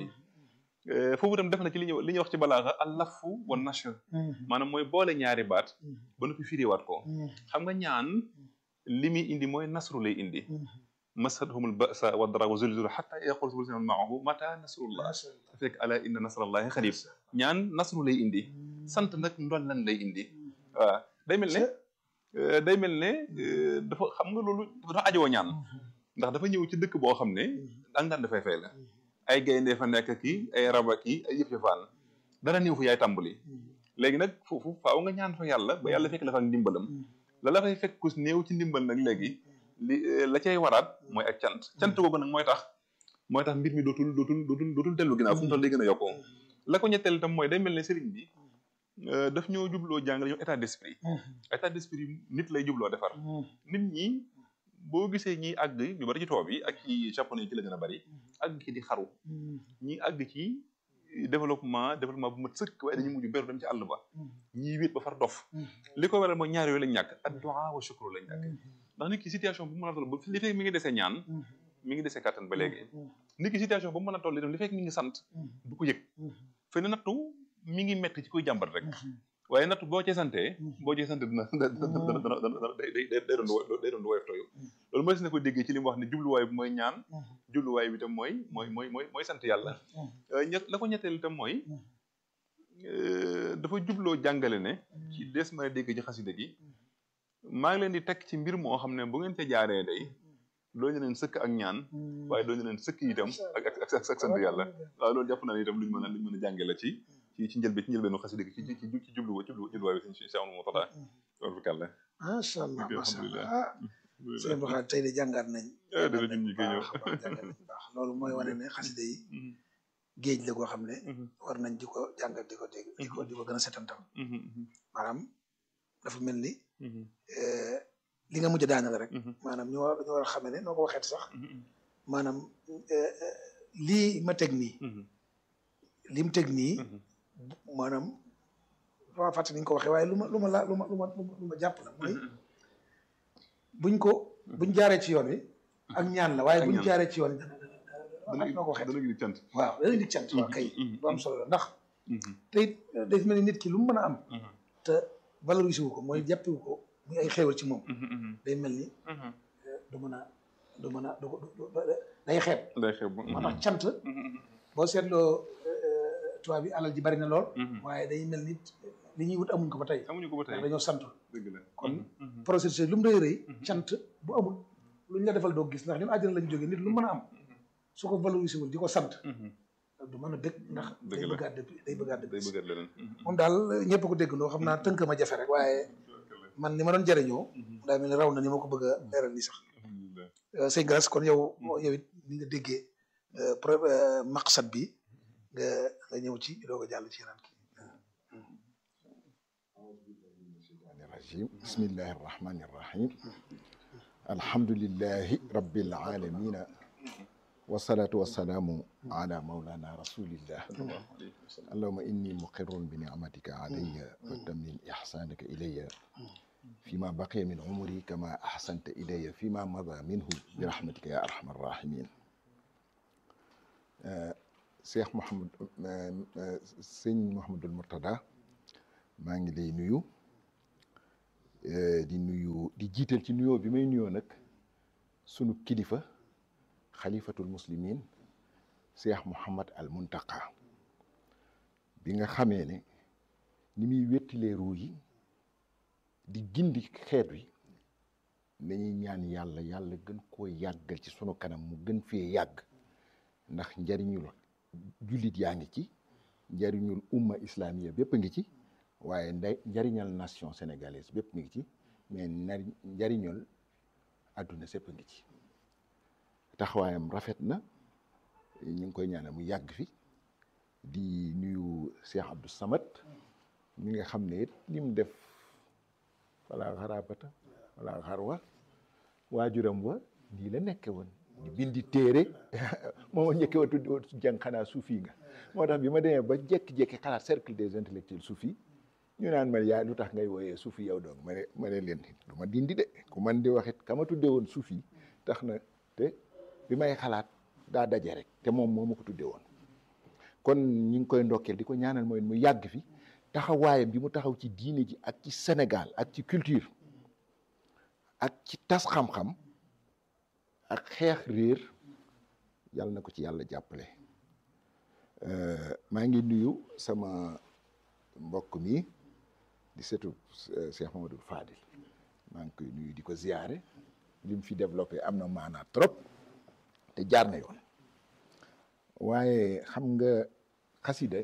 foofu itam def na ci li ñuy li ñuy wax ci balaaxa allafu wa nashr maanaam mooy boole ñaari baat ba noppi firiwaat ko xam nga ñaan li muy indi mooy nasru lay indi masadhumul ba'sa wa dara wa zulzulu hatta yaqul subhanahu ma'ahu mata nasrullah fekk ala inna nasrallahi xarib ñaan nasru lay indi sant nag ndol lan lay indi waaw day mel ne day mel ne dafa xam nga loolu dafa ajowoo ñaan ndax dafa ñëw ci dëkk boo xam ne ak daan dafay fay la ay gaynde fa nekk kii ay raba kii ay yëf yëfaan dara néew fu yaay tàmbali léegi nag foofu faaw nga ñaan fa yàlla ba yàlla fekk la fa ak ndimbalam la la fay fekk ku néew ci ndimbal nag léegi li la cay waraat mooy ak cant cant googu nag mooy tax mooy tax mbir mi dootul dootul dootul dootul dellu ginnaaw fu mu toll day gën a yokkoo la ko ñetteel itam mooy day mel ne sëriñ bi daf ñoo jubloo jàngale ñoo état d'esprit état d'esprit nit lay jubloo defar nit ñi boo gisee ñi àgg ñu bari ci tubaab yi ak ci japonais yi ci la gën a bari àgg ci di xaru ñi àgg ci développement développement bu mat sëkk waaye dañu mujj beru dem ci àll ba ñii wéet ba far dof li ko waral mooy ñaar yooyu lañ ñàkk addu'a wa shukru lañ ñàkk ndax nit ki situation bu mën a toll ba li fekk mi ngi desee ñaan mi ngi desee kàttan ba léegi nit ki situation bu mën a toll itam li fekk mi ngi sant du ko yëg fe ne nattu mi ngi metti ci koy jàmbat rek waaye nattu boo cee santee boo cee sante dina dana dana dana day day day doon day doon woyof tooyu loolu mooy si na ko déggee ci li mu wax ne jubluwaay bi mooy ñaan jubluwaay bi itam mooy mooy mooy mooy mooy sant yàlla ñett la ko ñetteel itam mooy dafa jubloo jàngale ne ci des mën a dégg ci xasida gi maa ngi leen di teg ci mbir moo xam ne bu ngeen ca jaaree day doo ñu leen sëkk ak ñaan waaye doo ñu leen sëkk itam ak ak ak ak sant yàlla waaw loolu jàpp naa ne itam luñu mën a luñu mën a jànge la ci ci ci njëlbe ci njëlbeenu xasida gi ci ci ci jublu jublu jubluwaay bi si si amul moo tax loolu fi kàlla macha allah macha alhamdulilah allah sëñ Ba tey de jàngaat nañ. ah dara ñun ñu koy ñëw jàngat nañ baax loolu mooy wane ne xasida yi géej la goo xam ne war nañ di ko jàngat di ko dégg di ko di ko gën a setantal maanaam dafa mel ni li nga mujj daanal rek maanaam ñu war ñu war a xamee ne noo ko waxeet sax maanaam lii ma teg nii li mu teg nii maanaam dama fàtte ni nga ko waxee waaye lu ma lu ma la lu ma lu ma lu ma jàpp la mooy buñ ko buñ jaaree ci yoon wi ak ñaan la waaye buñ jaaree ci yoon wi noo ko waxee dana gi cant waaw dana indi cant waaw kay bu am solo la ndax te it day mel ni nit ki lu mu mën a am te valorisé wu ko mooy jàppewu ko muy ay xéewal ci moom day mel ni du mën a du mën a du day xeeb day xeeb moo tax cant boo seetloo tubaab bi alal ji bari na lool waaye day mel ni li ñuy wut amuñ ko ba tey amuñu ko ba tey ndax dañoo sant dëgg la kon processus lu mu rëy rëy cant bu amul lu ñu la defal doo gis ndax ñun àjjana lañ jógee nit lu mën a am su ko valorisé wul di ko sant du mën a dëkk ndax day Dëgg la. bëggaat depuis day bëggaat day depuis bëggaat leneen moom daal ñëpp ko déggandoo xam naa tënk ma jafe rek waaye man ni ma doon jëriñoo daa mel ni raw na ni ma ko bëgg a leeral nii sax alhamdulilah Euh, sëñ Galas kon yow yow it ni nga déggee euh, pro euh, maqsad bi nga nga ñëw ci doo ko jàll ci yeneen kii الرجيم بسم الله الرحمن الرحيم الحمد لله رب العالمين والصلاة والسلام على مولانا رسول الله اللهم إني مقر بنعمتك علي وتمن إحسانك إلي fi ma baqiya min umri kama ahsanta ilayya fi ma mada minhu bi rahmatika ya arhamar rahimin Cheikh Mouhamad sëñ Mouhamadul Mourtada maa ngi lay nuyu di nuyu di jiital ci nuyoo bi may nuyoo nag sunu kilifa xalifatul muslimin Cheikh Mouhamad al Muntaqa bi nga xamee ne ni muy wettilee ruu yi di gindi xeet wi dañuy ñaan yàlla yàlla gën koo yàggal ci sunu kanam mu gën fee yàgg ndax njariñul jullit yaa ngi ci njariñul umma islamiya bépp a ngi ci waaye nday njariñal nation sénégalaise bépp mi ngi ci mais nari njariñul àdduna sépp a ngi ci taxawaayam rafet na ñu ngi koy ñaanal mu yàgg fi di nuyu Cheikh Abdou Samad mi nga xam ne it li mu def wala xarabata wala xarwa waajuram wa nii la nekke woon di bindi téere moo ma njëkke woon tuddi woon jàng xanaa suufi nga moo tax bi ma demee ba jekki-jekki xalaat cercle des intellectuels suufi ñu naan ma yaa lu tax ngay wooyee suufi yow doog ma ne ma ne leen du ma dindi de ku man di waxit ka ma tudde woon suufi tax na te bi may xalaat daa daje rek te moom moo ma ko tudde woon kon ñu ngi koy ndokkeel di ko ñaanal mooy mu yàgg fi taxawaayam bi mu taxaw ci diine ji ak ci Sénégal ak ci culture ak ci tas xam-xam ak xeex réer yàlla na ko ci yàlla jàppale maa ngi nuyu sama mbokk mi di setu Cheikh Mamadou Fadil maa ngi koy nuyu di ko ziyaare li mu fi développé am na maanaa trop te jaar na yoon waaye xam nga xasida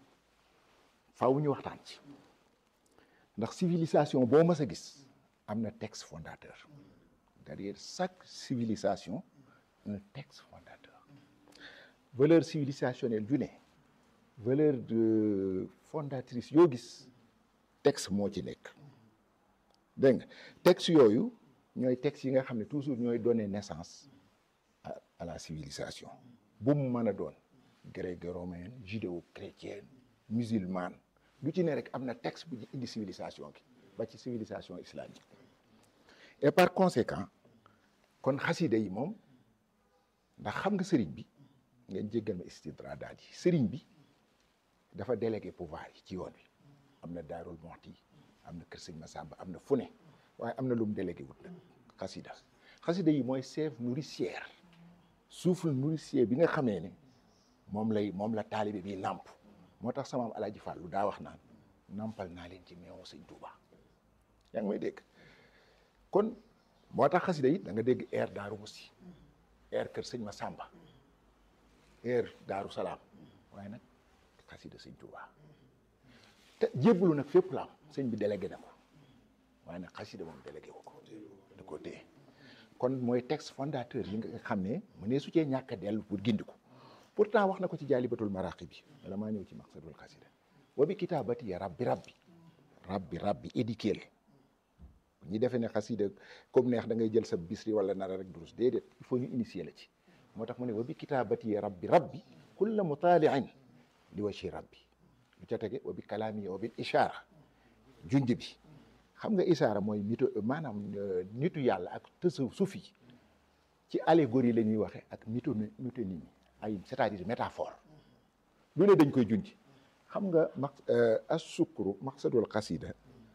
faaw ñu waxtaan ci ndax civilisation boo mës a gis am na texte fondateur derrière chaque civilisation un texte fondateur valeur civilisationnelle ju ne valeur de fondatrice yoo gis texte moo ci nekk dégg nga texte yooyu ñooy texte yi nga xam ne toujours ñooy donner naissance à à la civilisation bu mu mën a doon gréco-romaine judéo-chrétienne musulmane lu ci ne rek am na texte bu ñu indi civilisation gi ba ci civilisation islamique et par conséquent kon xasida yi moom ndax xam nga sëriñ bi ngeen jéggal ma istidraadaat yi sëriñ bi dafa délégué pouvoir yi ci yoon wi am na daarul moxti am na kër sëñ Masamba am na fu ne waaye am na lu mu délégué wut nag xasida xasida yi mooy chef nourricière souffle nourricier bi nga xamee ne moom lay moom la taalibe bi nàmp moo tax sama am alaaji Fàllu daa wax naan nampal naa leen ci meewu sëñ Tuuba yaa ngi may dégg kon moo tax xasida yi da nga dégg air daaru musi air kër sëñ Masamba air daaru salaam waaye nag xasida sëñ Tuuba te jébbalu nag fépp la am sëñ bi délégué na ko waaye nag xasida moom délégué wu ko da koo téye kon mooy texte fondateur yi nga xam ne mu ne su cee ñàkk a dellu pour gindi ko pourtant wax na ko ci jaalibatul maraqi bi wala maa ñëw ci maqsadul xasida wa bi kitaabati ya rabbi rabbi rabbi rabbi édiqueel ñi defee ne xasida comme neex da ngay jël sa bisri wala nara rek durus déedéet il faut ñu initier la ci moo tax mu ne wa bi kitaabati ya rabbi rabbi kulla mutaaliin li wachi rabbi lu ca tege wa bi kalaami wa bil ishaara junj bi xam nga ishaara mooy mito maanaam nitu yàlla ak tësu sufi ci allégorie la ñuy waxe ak mito métonymie ay c'est-à-dire métaphore lu ne dañ koy junj xam nga maq as sukru maqsadul xasida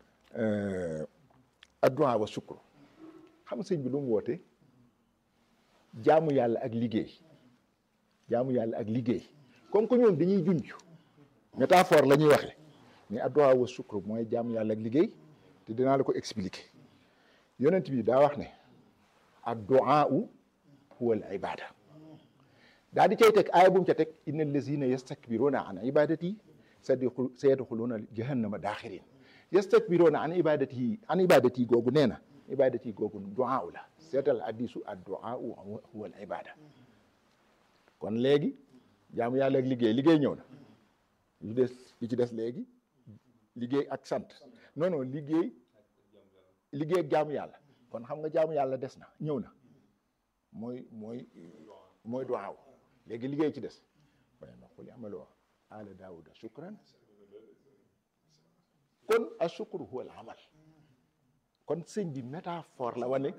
addu'a wa sukru xam nga sëñ bi lu mu woote jaamu yàlla ak liggéey jaamu yàlla ak liggéey comme que ñoom dañuy junj métaphore la ñuy waxe mais addu'a wa sukru mooy jaamu yàlla ak liggéey te dinaa la ko expliquer yonent bi daa wax ne addu'a huwa al ibada daa di cay teg aaya bu mu ca teg inna allazina yastakbiruna an ibadati sayadxuluna jahannama daaxirin yastakbiruna an ibadati an ibadati googu nee na ibadati googu duaa la seetal hadisu ad duaa huwa al ibada kon léegi jaamu yàlla ak liggéey liggéey ñëw na lu des li ci des léegi liggéey ak sant non non liggéey liggéey ak jaamu yàlla kon xam nga jaamu yàlla des na ñëw na mooy mooy mooy duwaaw léegi liggéey ci des waaye nag xuli amaloo ala daawuda shukran kon ashukru huwa al amal kon sëñ bi métaphore la wane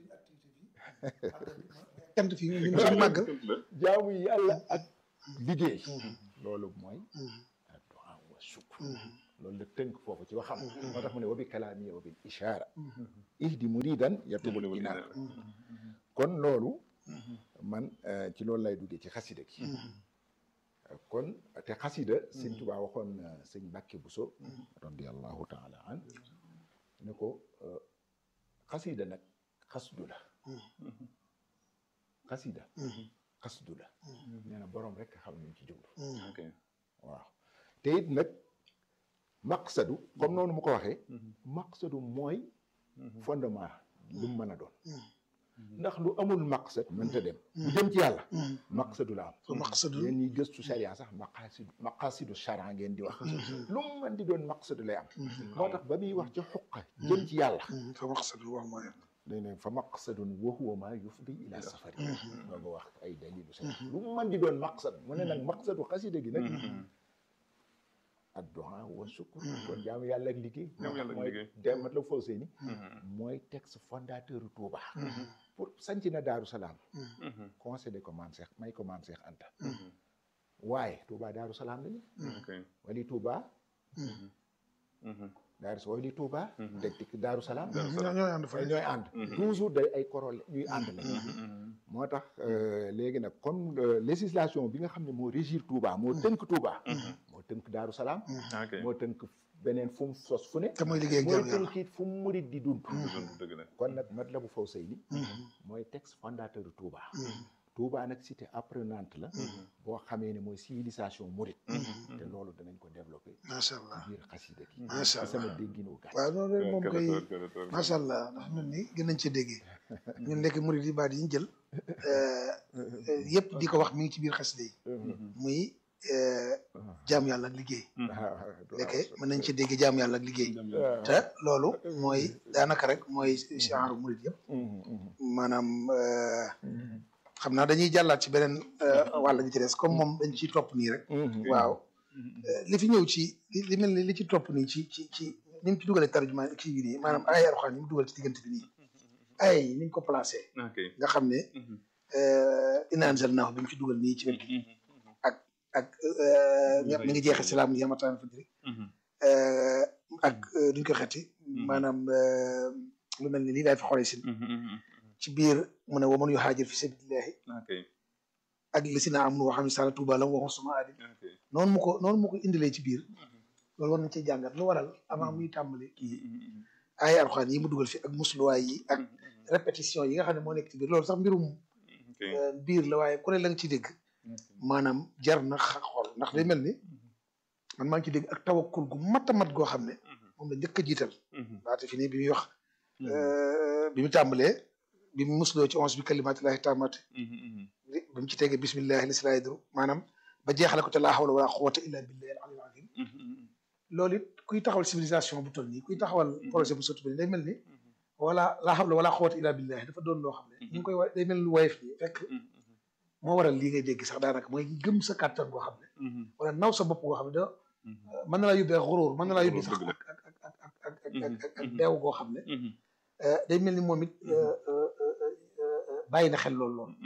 cant fii ñun suñu màggal jaamu yàlla ak liggéey loolu mooy addu'a wa shukr loolu la tënk foofu ci waxam moo tax mu ne wa bi kalaami wa bil ishaara ihdi muridan yatubul inaar kon loolu man ci loolu lay duggee ci xasida gi kon te xasida sëñ Tuubaa waxoon na sëñ Mbàkke Buso radiallahu taala an ne ko xasida nag xasdu la xasida xasdu la nee na boroom rek xam ñu ci jublu ok waaw te it nag maqsadu comme noonu mu ko waxee maqsadu mooy fondement lu mu mën a doon ndax lu amul maqsad mënta dem lu jëm ci yàlla maqsadu la am fa maqsadu yéen ñiy gëstu sharia sax maqasidu maqasidu sharia ngeen di wax lu mu mën di doon maqsadu lay am moo tax ba muy wax ci xuqa jëm ci yàlla fa maqsadu wax mooy day ne fa maqsadun wa huwa ma yufdi ila safari doo nga wax ay dalilu sa lu mu mën di doon maqsad mu ne nag maqsadu xasida gi nag addu'a wa shukr kon jaamu yàlla ak liggéey Jaamu yàlla ak mooy liggéey. demat la faw seeni mooy texte fondateur Touba pour sanc na Daaru Salaam concédé ko maam Seex may ko maam Seex Anta waaye Touba Daaru Salaam lañu ok wali Touba Daaru wali Touba deg dik Daaru Salaam ñoo ñooy ànd fa ñooy ànd toujours day ay korole ñuy ànd la moo tax euh, léegi nag comme euh, législation bi nga xam ne moo régir Touba moo tënk Touba moo tënk Daaru Salaam ok moo tënk beneen fu mu sos fu ne te mooy liggéey ak mooy jaamu yàlla tënk it fu mu murit di dund dëgg la kon nag Matlaboul Fawzayni mooy texte fondateur de Touba Touba nag cité apprenante la boo xamee ne mooy civilisation murit te loolu danañ ko développé macha allah ci biir xasida gi Macha ci sama Allah. dégginu gàtt waaw noonu rek moom koy kër macha allah ndax mel ni gën nañ cee déggee ñun nekk murid yi baat yi ñu jël yëpp di ko wax mi ngi ci biir xasida yi muy jaam yàlla ak liggéey lekke mën nañ ci dégg jaam yàlla ak liggéey te loolu mooy daanaka rek mooy genre murid yëpp maanaam euh, xam naa dañuy jàllaat ci beneen euh, wàll gi ci des comme moom dañ ciy topp nii rek waaw Euh, li fi ñëw ci li li mel ni li ci topp nii ci ci ci ni mu ci dugalee tarjuma kii bi nii maanaam ay alxuraan yi mu dugal ci diggante bi nii ay yi ni ñu ko placé ok nga xam ne inna anzalnaahu bi mu ci dugal nii ci wet gi ak ak euh, mi ngi jeexee si laam yamataan fajri euh, ak euh, duñ ko xeeti maanaam euh, lu mel ni lii daay fi xoolee si ci biir mu ne waman yu haajir fi sabilillahi ok ak li si naa am nu waxam ne sala tuuba la waxoon suma aadi ok noonu mu ko noonu mu ko indilee ci biir loolu war nañ cee jàngat lu waral avant muy tàmbali kii ay alxuraan yi mu dugal fi ak musluwaay yi ak répétition yi nga xam ne moo nekk ci biir loolu sax mbirum ok euh, biir la waaye ku ne la nga ci dégg maanaam jar na xa- xool ndax day mel ni man maa ngi ci dégg ak tawakkul gu mat a mat goo xam ne moom la njëkk a jiital laata fi nii bi muy wax euh, bi mu tàmbalee bi mu musloo ci onze bi kalimaatillahi taamaati bi mu ci tegee bismillahi li si laa yadru maanaam ba jeexale ko te laa hawla wala quwwata illa billahi al aliyyil azim loolu it kuy taxawal civilisation bu toll nii kuy taxawal projet bu sotti bi day mel ni wala laa hawla wala quwwata illa billahi dafa doon loo xam ne ñu ngi koy wa day mel ni lu woyof nii fekk moo waral lii ngay dégg sax daanaka mooy gëm sa kàttan goo xam ne wala naw sa bopp goo xam ne da mën na laa yóbbee xuróor mën na laa yóbbee sax Dëgg la. ak ak ak ak ak ak ak ak ak beew goo xam ne euh, day mel ni moom it euh, euh, euh, euh, bàyyi na xel loolu loolu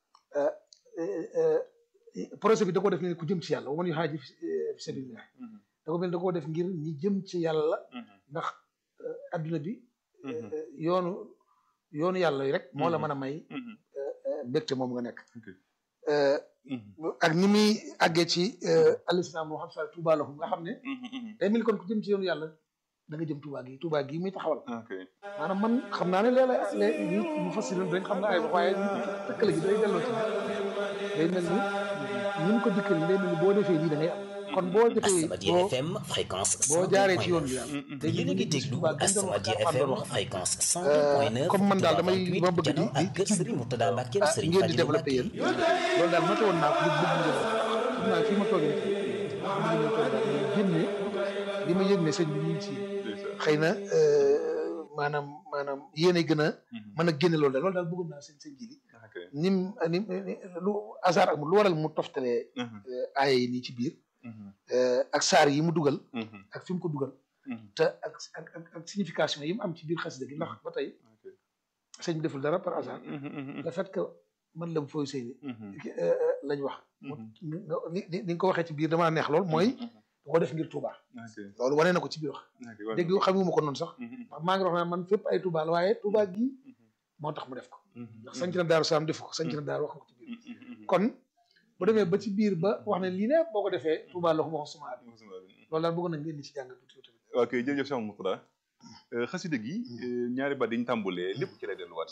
projet bi da koo def ne ku jëm ci yàlla wa man yuhaaji fi fi sabilillah da ko mel da koo def ngir ñi jëm ci yàlla ndax euh, adduna bi euh, yoonu yoonu yàlla yi rek moo la mën a may euh, mbégte moom nga nekk Ok. Euh, ak ni muy àggee ci alislam moo xam sa Tuuba lahum nga xam ne day mel ni kon ku jëm ci yoonu yàlla da nga jëm Tuuba gi Tuuba gi muy taxawal ok maanaam man xam naa ne léeg-léeg léeg ñi mu fassiroon dañ xam nga ay wax waaye tëkkale gi day delloo ci day mel ni ni mu ko dikkal day mel ni boo defee lii da ngay am kon boo defee Asamadia boo FM fréquence boo jaaree ci yoon 102.9 bi daal day yéen a mel ngi ni déglu Tuuba gën doon wax Asamadia Alxuraan FM doon wax. fréquence 102.9 comme man daal damay Touba ma bëgg 28 di janoo ak di kër Serigne Mourtada Mbacke ah Serigne ngeen di Fadilou développé Mbacke yéen loolu daal noté woon naa ko li bëgg ngeen xam naa fii ma toogee nii bëgg ngeen toog daal génne li ma yëg ne sëñ bi ñu ngi ci xëy na maanaam maanaam yéen a gën a mën a génne loolu daal loolu daal bëggoon naa sëñ sëñ ji ok nim ni lu hasard amul lu waral mu toftalee aaya yi nii ci biir ak saar yi mu dugal ak fi mu ko dugal te ak ak ak ak signification yi mu am ci biir xasida gi ndax ba tey sëñ bi deful dara par hasard le fait que man la fooy sëy ni lañ wax ni ni ni nga ko waxee ci biir damaa neex lool mooy da ko def ngir Touba loolu wane na ko ci biir wax dégg xamuma ko noonu sax ndax maa ngi wax naa man fépp ay Touba la waaye Touba gii moo tax mu def ko ndax sanc na Daaru Salaam def ko sanc na Daaru wax nga ko ci biir kon bu demee ba ci biir ba wax ne lii ne boo ko defee Touba la ko wax suma bi loolu daal bëgg nañ ngeen di ci jàng tuuti tamit ok jërëjëf Cheikh Mourtada xasida gi ñaari baat dañ tàmbulee lépp ci lay delluwaat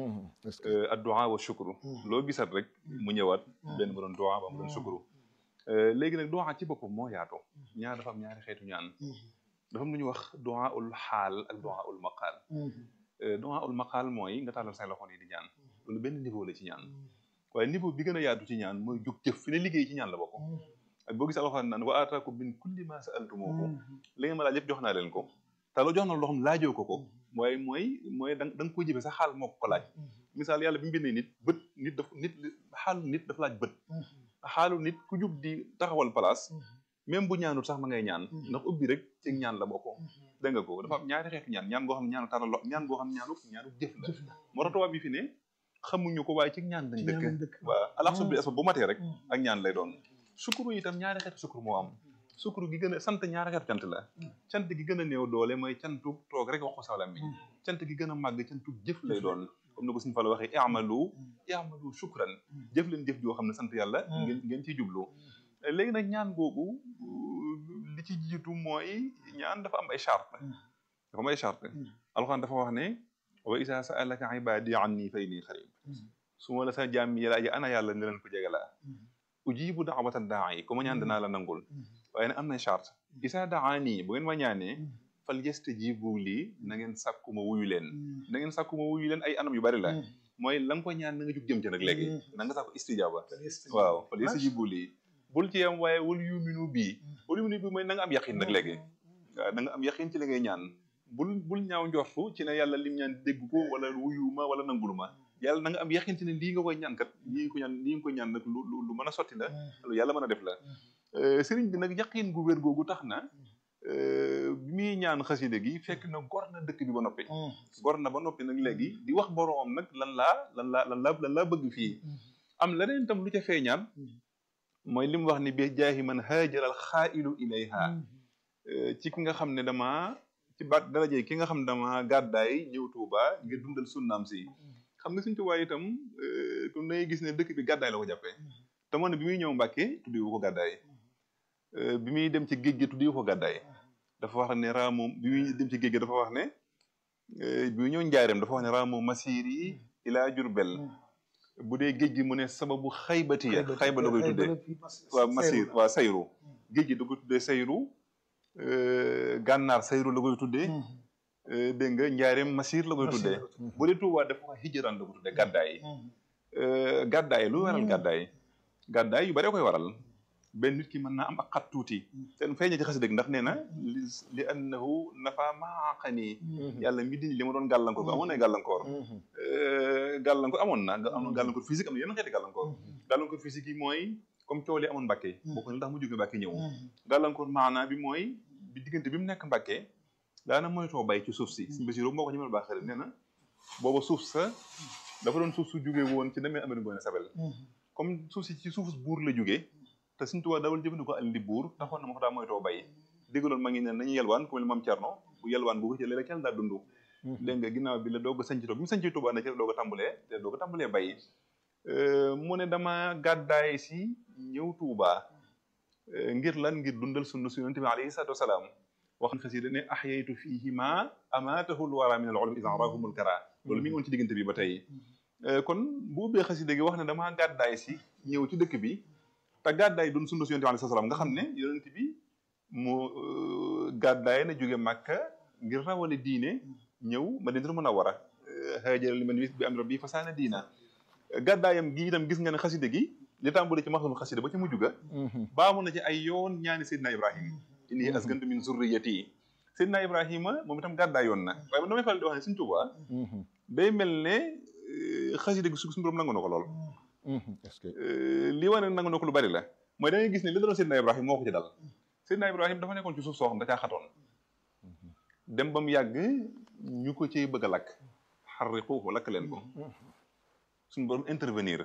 addu'a wa shukru loo gisat rek mu ñëwaat benn mu doon du'a ba mu doon shukru léegi nag du'a ci boppam moo yaatoo ñaar dafa am ñaari xeetu ñaan dafa am lu ñuy wax du'a ul xaal ak du'a ul maqaal du'a ul maqaal mooy nga tàllal say loxo yi di ñaan loolu benn niveau la ci ñaan waaye niveau bi gën a yaatu ci ñaan mooy jóg jëf fi ne liggéey ci ñaan la bokk ak boo gisee alxuraan naan wa aataakum min kulli ma sa'altumuuhu li ngeen ma laaj yëpp jox naa leen ko te loo jox na loo xam laajoo ko ko waaye mooy mooy da da nga koy jëfee sa xaal moo ko laaj misaal yàlla bi mu bindee nit bët nit daf nit xaalu nit dafa laaj bët xaalu nit ku jub di taxawal place même bu ñaanul sax ma ngay ñaan ndax ubbi rek ci ñaan la bokk dégg nga ko dafa am ñaari xeetu ñaan ñaan goo xam ne ñaanu tàllal lo ñaan goo xam ne ñaanu ñaanu jëf la moo tax tubaab bi fi ne xamuñu ko waaye ci ñaan lañ dëkk waaw alaxsu bi asba bu matee rek ak ñaan lay doon sukuru itam ñaari xeetu sukuru moo am sukuru gi gën a sant ñaari xeetu cant la cant gi gën a néew doole mooy cantu toog rek wax ko sawlam bi cant gi gën a màgg cantu jëf lay doon comme ni ko suñu fa la waxee i'malu i'malu shukran jëf leen jëf joo xam ne sant yàlla ngeen ngeen ciy jublu léegi nag ñaan googu li ci jiitu mooy ñaan dafa am ay charte dafa am ay charte alxuraan dafa wax ne wa isa sa'alaka ibadi anni fa inni qarib su ma la sa jaam yi laaje ana yàlla ne leen ko jege laa ujibu da'wata daa'i ku ma ñaan danaa la nangul waaye nag am na charte isa daani bu ngeen ma ñaanee fal yastajibu lii na ngeen sàkku ma wuyu leen na ngeen sàkku ma wuyu leen ay anam yu bari la mooy la nga ko ñaan na nga jug jëm ci nag léegi na nga sàkku istijaaba waaw fal yastajibu lii bul ci yam waaye wal yuminu bii wal yuminu bii mooy na nga am yaqin nag léegi waaw na nga am yaqin ci li ngay ñaan bul bul ñaaw njortu ci ne yàlla lim ñaan dégg ko wala wuyu ma wala nangul ma yàlla na nga am yaqin ci ne lii nga koy ñaan kat lii nga ko ñaan lii nga koy ñaan nag lu lu mën a sotti la lu yàlla mën a def la sëriñ bi nag yaqin gu wér googu tax na bi muy ñaan xaside gi fekk na gor na dëkk bi ba noppi gor na ba noppi nag léegi di wax boroomam nag lan laa lan laa lan laa lan laa bëgg fii am leneen tam lu ca feeñaat mooy li mu wax ni bi jaahi man haajaral xaailu ilayha ci ki nga xam ne dama ci baat daraje ki nga xam ne dama gàddaay ñëw Tuuba ngir dundal sunnaam si xam nga suñ Tuubaa itam comme dangay gis ne dëkk bi gàddaay la ko jàppee te moo ne bi muy ñëw Mbàkke tuddi wu ko gàddaay bi muy dem ci géej gi tuddi wu ko gàddaay dafa wax ne raamu bi muy dem ci géej gi dafa wax ne bi muy ñëw njaareem dafa wax ne raamu masir yi ilaa Jurbel bu dee géej gi mu ne sababu xaybati ya xayba la koy tuddee waaw masir waaw sayru géej gi da koy tuddee sayru gànnaar sayru la koy tuddee dégg nga njaareem masir la koy tuddee bu dee Tuubaa dafa wax hijraan la ko tuddee gàddaay gàddaay lu waral gàddaay gàddaay yu bari koy waral benn nit ki mën naa am ak xat tuuti ten feeñe ci xasida ndax nee na li li annahu nafa maaqani yàlla mi dindi li ma doon gàllankoor bi amoon na gàllankoor gàllankoor amoon na am na gàllankoor physique am na yenn xeeti gàllankoor gàllankoor physique yi mooy comme coow li amoon Mbàkke bokk na tax mu jóge Mbàkke ñëw gàllankoor maanaa bi mooy bi diggante bi mu nekk Mbàkke daana moytoo bay ci suuf si suñu basiru moo ko ñëmal baax xarit nee na booba suuf sa dafa doon suuf su jóge woon ci demee Amari Ngoone Sabel comme suuf si ci suuf buur la jógee te suñu tubaab dawal jëfandikoo alli buur taxoon na ma ko daa moytoo bay déggaloon ma ngi ne nañu yelwaan ku mel ni maam Cerno bu yelwaan bu ko ci léeg-léeg kenn daa dund dégg nga ginnaaw bi la doog a sanc bi mu sancee Tuubaa na ci la doog a tàmbalee te doog a tàmbalee bay mu ne dama gàddaay si ñëw Tuubaa ngir lan ngir dundal sunna su yonente bi alayhi salaatu wasalaam wax na xasida ne ahyaytu fiihi ma amaatahu lwara min al ulum isan rahumul kara loolu mi ngi woon ci diggante bi ba tey kon bu ubbee xasida gi wax ne dama gàddaay si ñëw ci dëkk bi te gàddaay doon sunna su yonente bi alayhi salaam nga xam ne yonente bi mu gàddaay na jóge Màkka ngir rawale diine ñëw Madinatul Munawwara haajara liman bi am rabbi fasaana diina gàddaayam gi itam gis nga ne xasida gi li tàmbali ci maxsul xasida ba ci mujj ga baamu na ci ay yoon ñaani Seydina Ibrahima inni askantu min zurriyati Seydina Ibrahima moom itam gàddaay yoon na waaye man damay faral di wax ne Sëñ Tuubaa day mel ne xasida gi su suñu borom nangu na ko lool est-ce que li wane nangu na ko lu bari la mooy da ngay gis ne li daloon Seydina Ibrahima moo ko ci dal Seydina Ibrahima dafa nekkoon ci suuf soo xam da caa xatoon dem ba mu yàgg ñu ko ciy bëgg a lakk xarriquuhu lakk leen ko suñu borom intervenir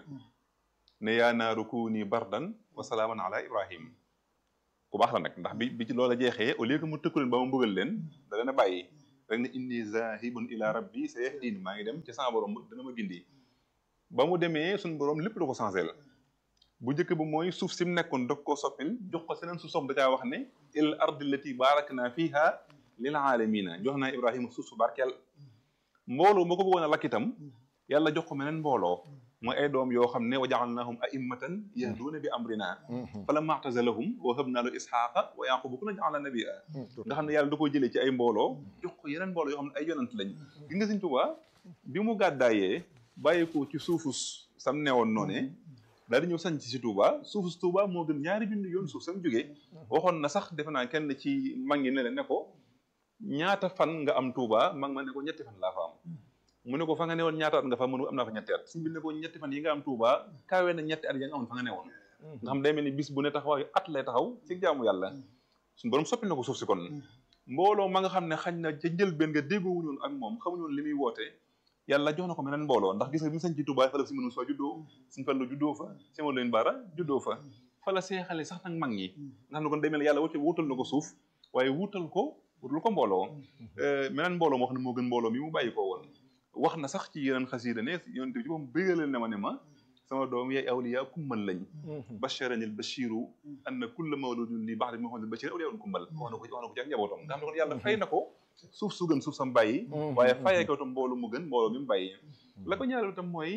ne yaa naaru kuuni bardan wa salaaman ala ibrahim ku baax la nag ndax bi bi ci loola jeexee au lieu que mu tëkku leen ba mu bëggal leen da leen a bàyyi rek ne inni zahibun ila rabbi sayahdin maa ngi dem ci sama borom dana ma gindi ba mu demee suñu borom lépp da ko changé la bu njëkk ba mooy suuf si mu nekkoon dog koo soppil jox ko seneen suuf sopp da caa wax ne il ardi lati barakna fiha lil alamina jox naa ibrahima suuf su barkeel mbooloo moo ko bëggoon a lakk itam yàlla jox ko meneen mbooloo mooy ay doom yoo xam ne wa jaalnahum a'immatan yahduuna bi amrina falamma i'tazalahum wa wahabna lahu ishaqa wa yaquba kullan ja'alna nabiyya nga xam ne yàlla da koo jëlee ci ay mbooloo jox ko yeneen mbooloo yoo xam ne ay yonant lañ gi nga Sëñ Tuubaa bi mu gàddaayee bàyyi ko ci suufus sam newoon noone daal di ñëw sañ ci Touba suufus Touba moo gën ñaari junni yoon suuf sam jógee waxoon na sax defe naa kenn ci mag ñi ne leen ne ko ñaata fan nga am Touba mag ma ne ko ñetti fan laa fa am mu ne ko fa nga newoon ñaata at nga fa mënu am naa fa ñetti at suñu bi ne ko ñetti fan yi nga am Touba kawe na ñetti at ya nga amoon fa nga newoon nga xam day mel ni bis bu ne taxawaayu at lay taxaw ci jaamu yàlla suñu borom soppi na ko suuf si kon mbooloo ma nga xam ne xañ na ca njëlbeen nga déggoowuñu woon ak moom xamuñu woon li muy woote yàlla jox na ko meneen mbooloo ndax gis nga bi mu sañ ci Touba fa la si mënu soo juddoo suñu fallu juddoo fa sima leen baara juddoo fa fa la seexale sax nag mag ñi nga xam ne kon day mel ne yàlla wutal wutal na ko suuf waaye wutal ko wutal ko mbooloo meneen mbooloo moo xam ne moo gën mbooloo mi mu bàyyi ko woon wax na sax ci yeneen xasiida ne yonent bi ci moom bégalal ne ma ne ma sama doom yaay awliya kummal lañ basharani al bashiru anna kulla mawludun li ba'di muhammadin bashir awliya kummal wax na ko wax na ko ci ak njabootam nga xam ne kon yàlla fay na ko suuf su gën suuf sam bàyyi waaye fayee ko tam mboolu mu gën mbooloo mi mu bàyyi la ko ñaareel tam mooy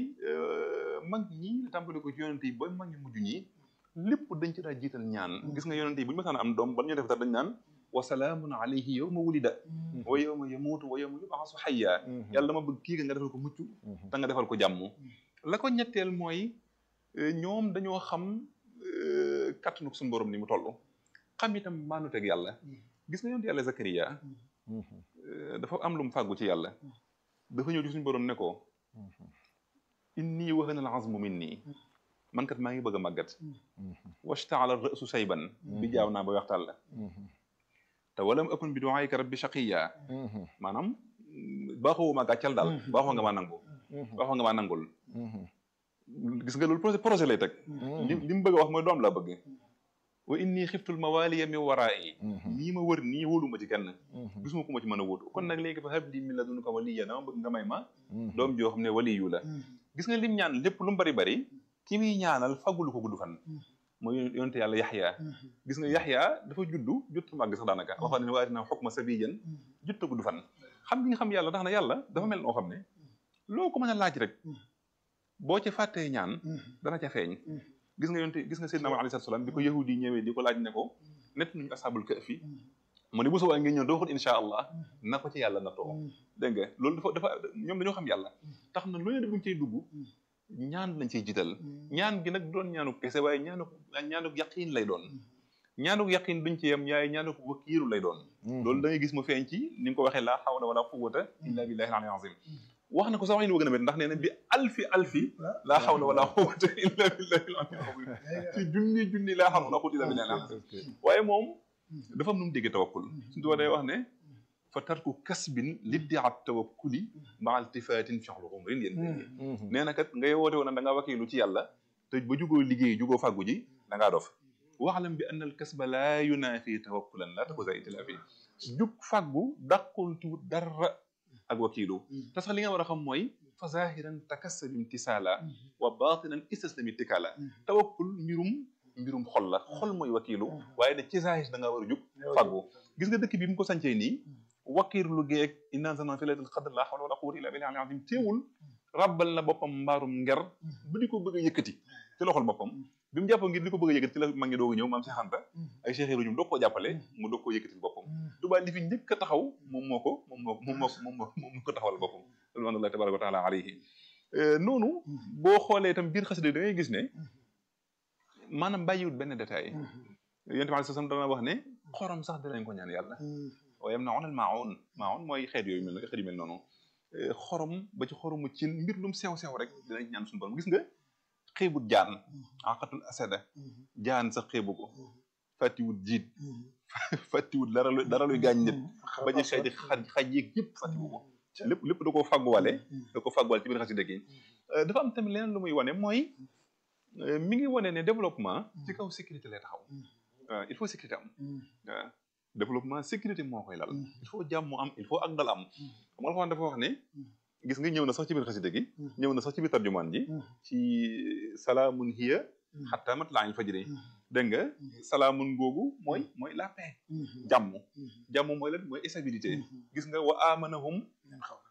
mag ñi la tàmbali ko ci yonente yi ba mag ñu mujj ñi lépp dañ ci daa jiital ñaan gis nga yonente yi bu ñu mësaan am doom ba ñu def dara dañ naan wa salaamun alayhi yawma wulida wa yawma yamuutu wa yawma yub'asu hayya yàlla dama bëgg kii nga defal ko mucc te nga defal ko jàmm la ko ñetteel mooy ñoom dañoo xam kattanu suñu borom ni mu toll xam itam maanuteeg yàlla gis nga yonente yàlla Zakariya dafa am lu mu fàggu ci yàlla dafa ñëw ci suñu borom ne ko inni wahana al azmu minni man kat maa ngi bëgg a màggat washtaala ra'su sayban bi jaaw naa ba waxtaan la te walam akun bi du'aayka rabbi shaqiya maanaam baaxoo ma gàccal daal baaxoo nga maa nangu baaxoo nga maa nangul gis nga loolu projet projet lay teg li li mu bëgg a wax mooy doom laa bëgg wa inni xiftul mawaliya min waraa'i nii ma wër nii wóoluma ci kenn gisuma ku ma ci mën a wóotu kon nag léegi fa habli min ladunka waliya dama bëgg nga may ma doom joo xam ne waliyu la gis nga lim ñaan lépp lu mu bari bari ki muy ñaanal fagulu ko gudd fan mooy yonte yàlla yaxya gis nga yaxya dafa juddu jutta màgg sax daanaka waxoon ne waaye dina xukma sabiyan jutta gudd fan xam gi nga xam yàlla tax na yàlla dafa mel noo xam ne loo ko mën a laaj rek boo ca fàttee ñaan dana ca feeñ gis nga yonte gis nga Seydina Muhammad alayhi salaam bi ko yahudi yi ñëwee di ko laaj ne ko nett nañu ashabul kahfi mu ne bu subaa ngeen ñëw doo xut insha allah na ko ci yàlla na too dégg nga loolu dafa dafa ñoom dañoo xam yàlla tax na lu ne buñ cay dugg ñaan lañ ciy jiital ñaan gi nag doon ñaanu kese waaye ñaanu ñaanu yaqiin lay doon ñaanu yaqiin duñ ci yem yaay ñaanu wakiilu lay doon loolu da ngay gis mu feeñ ci ni nga ko waxee laa hawla wala quwwata illa billahi al-aliyyil azim wax na ko sax wax ñu bëgg na met ndax nee na bi alfi alfi laa hawla wala quwwata illa billahi al-aliyyil azim ci junni junni laa hawla wala quwwata illa billahi al-azim waaye moom dafa am nu mu déggee tawakkul suñu tubaab day wax ne fa tarku kasbin liddiat tawakkuli ma iltifaatin fi'lu umrin yéen nee na kat ngay woote woon da ngaa wakiilu ci yàlla te ba jugoo liggéey jugoo fàggu ji da ngaa dof waxlam bi anna al kasba laa yunaafi tawakkulan laa takuza itilaafi jug fàggu dàqul tuut dara ak wakiilu te sax li nga war a xam mooy fa zahiran takassab imtisaala wa batinan istaslam itikaala tawakkul mbirum mbirum xol la xol mooy wakiilu waaye ne ci zahir da ngaa war a jug fàggu gis nga dëkk bi mu ko sancee nii wakiir lu geeg inna anzalnaahu fi laylatil qadr laa hawla wala quwwata illa billahi al-azim teewul rabbal na boppam mbaarum nger ba di ko bëgg a yëkkati ci loxol boppam bi mu jàppoo ngir di ko bëgg a yëkkati ci la mag ngi doog a ñëw maam Cheikh Anta ay Cheikh Ibrahima ñoom doog koo jàppale mu doog koo yëkkati boppam Tuubaa li fi njëkk a taxaw moom moo ko moom moo moom moo moom moo moom moo ko taxawal boppam ridwanullahi tabaraka wa taala alayhi noonu boo xoolee itam biir xasida da ngay gis ne maanaam bàyyiwut benn détail yonent bi sallam dana wax ne xorom sax dinañ ko ñaan yàlla waaye am na onal maawoon maawoon mooy xeet yooyu mel xeet yu mel noonu xorom ba ci xoromu cin mbir lum sew sew rek dinañ ñaan suñu borom gis nga xeebut jaan aqatul asada jaan sax xeebu ko fàttiwut jiit fàttiwut dara lu dara luy gaañ nit ba ñu xeeti xaj xaj yeeg yëpp fàttiwu ko lépp lépp da koo fàgguwale da ko fàgguwale ci biir xasida gi dafa am tamit leneen lu muy wane mooy mi ngi wane ne développement ci kaw sécurité lay taxaw waaw il faut sécurité am waaw développement sécurité moo koy lal il faut jàmm am il faut ak dal am xam nga Alxuraan dafa wax ne gis nga ñëw na sax ci biir xasida gi ñëw na sax ci biir tarjumaan ji ci salaamun hiya xataa matla'il fajri dégg nga salaamun googu mooy mooy la paix jàmm jàmm mooy lan mooy stabilité gis nga wa amanahum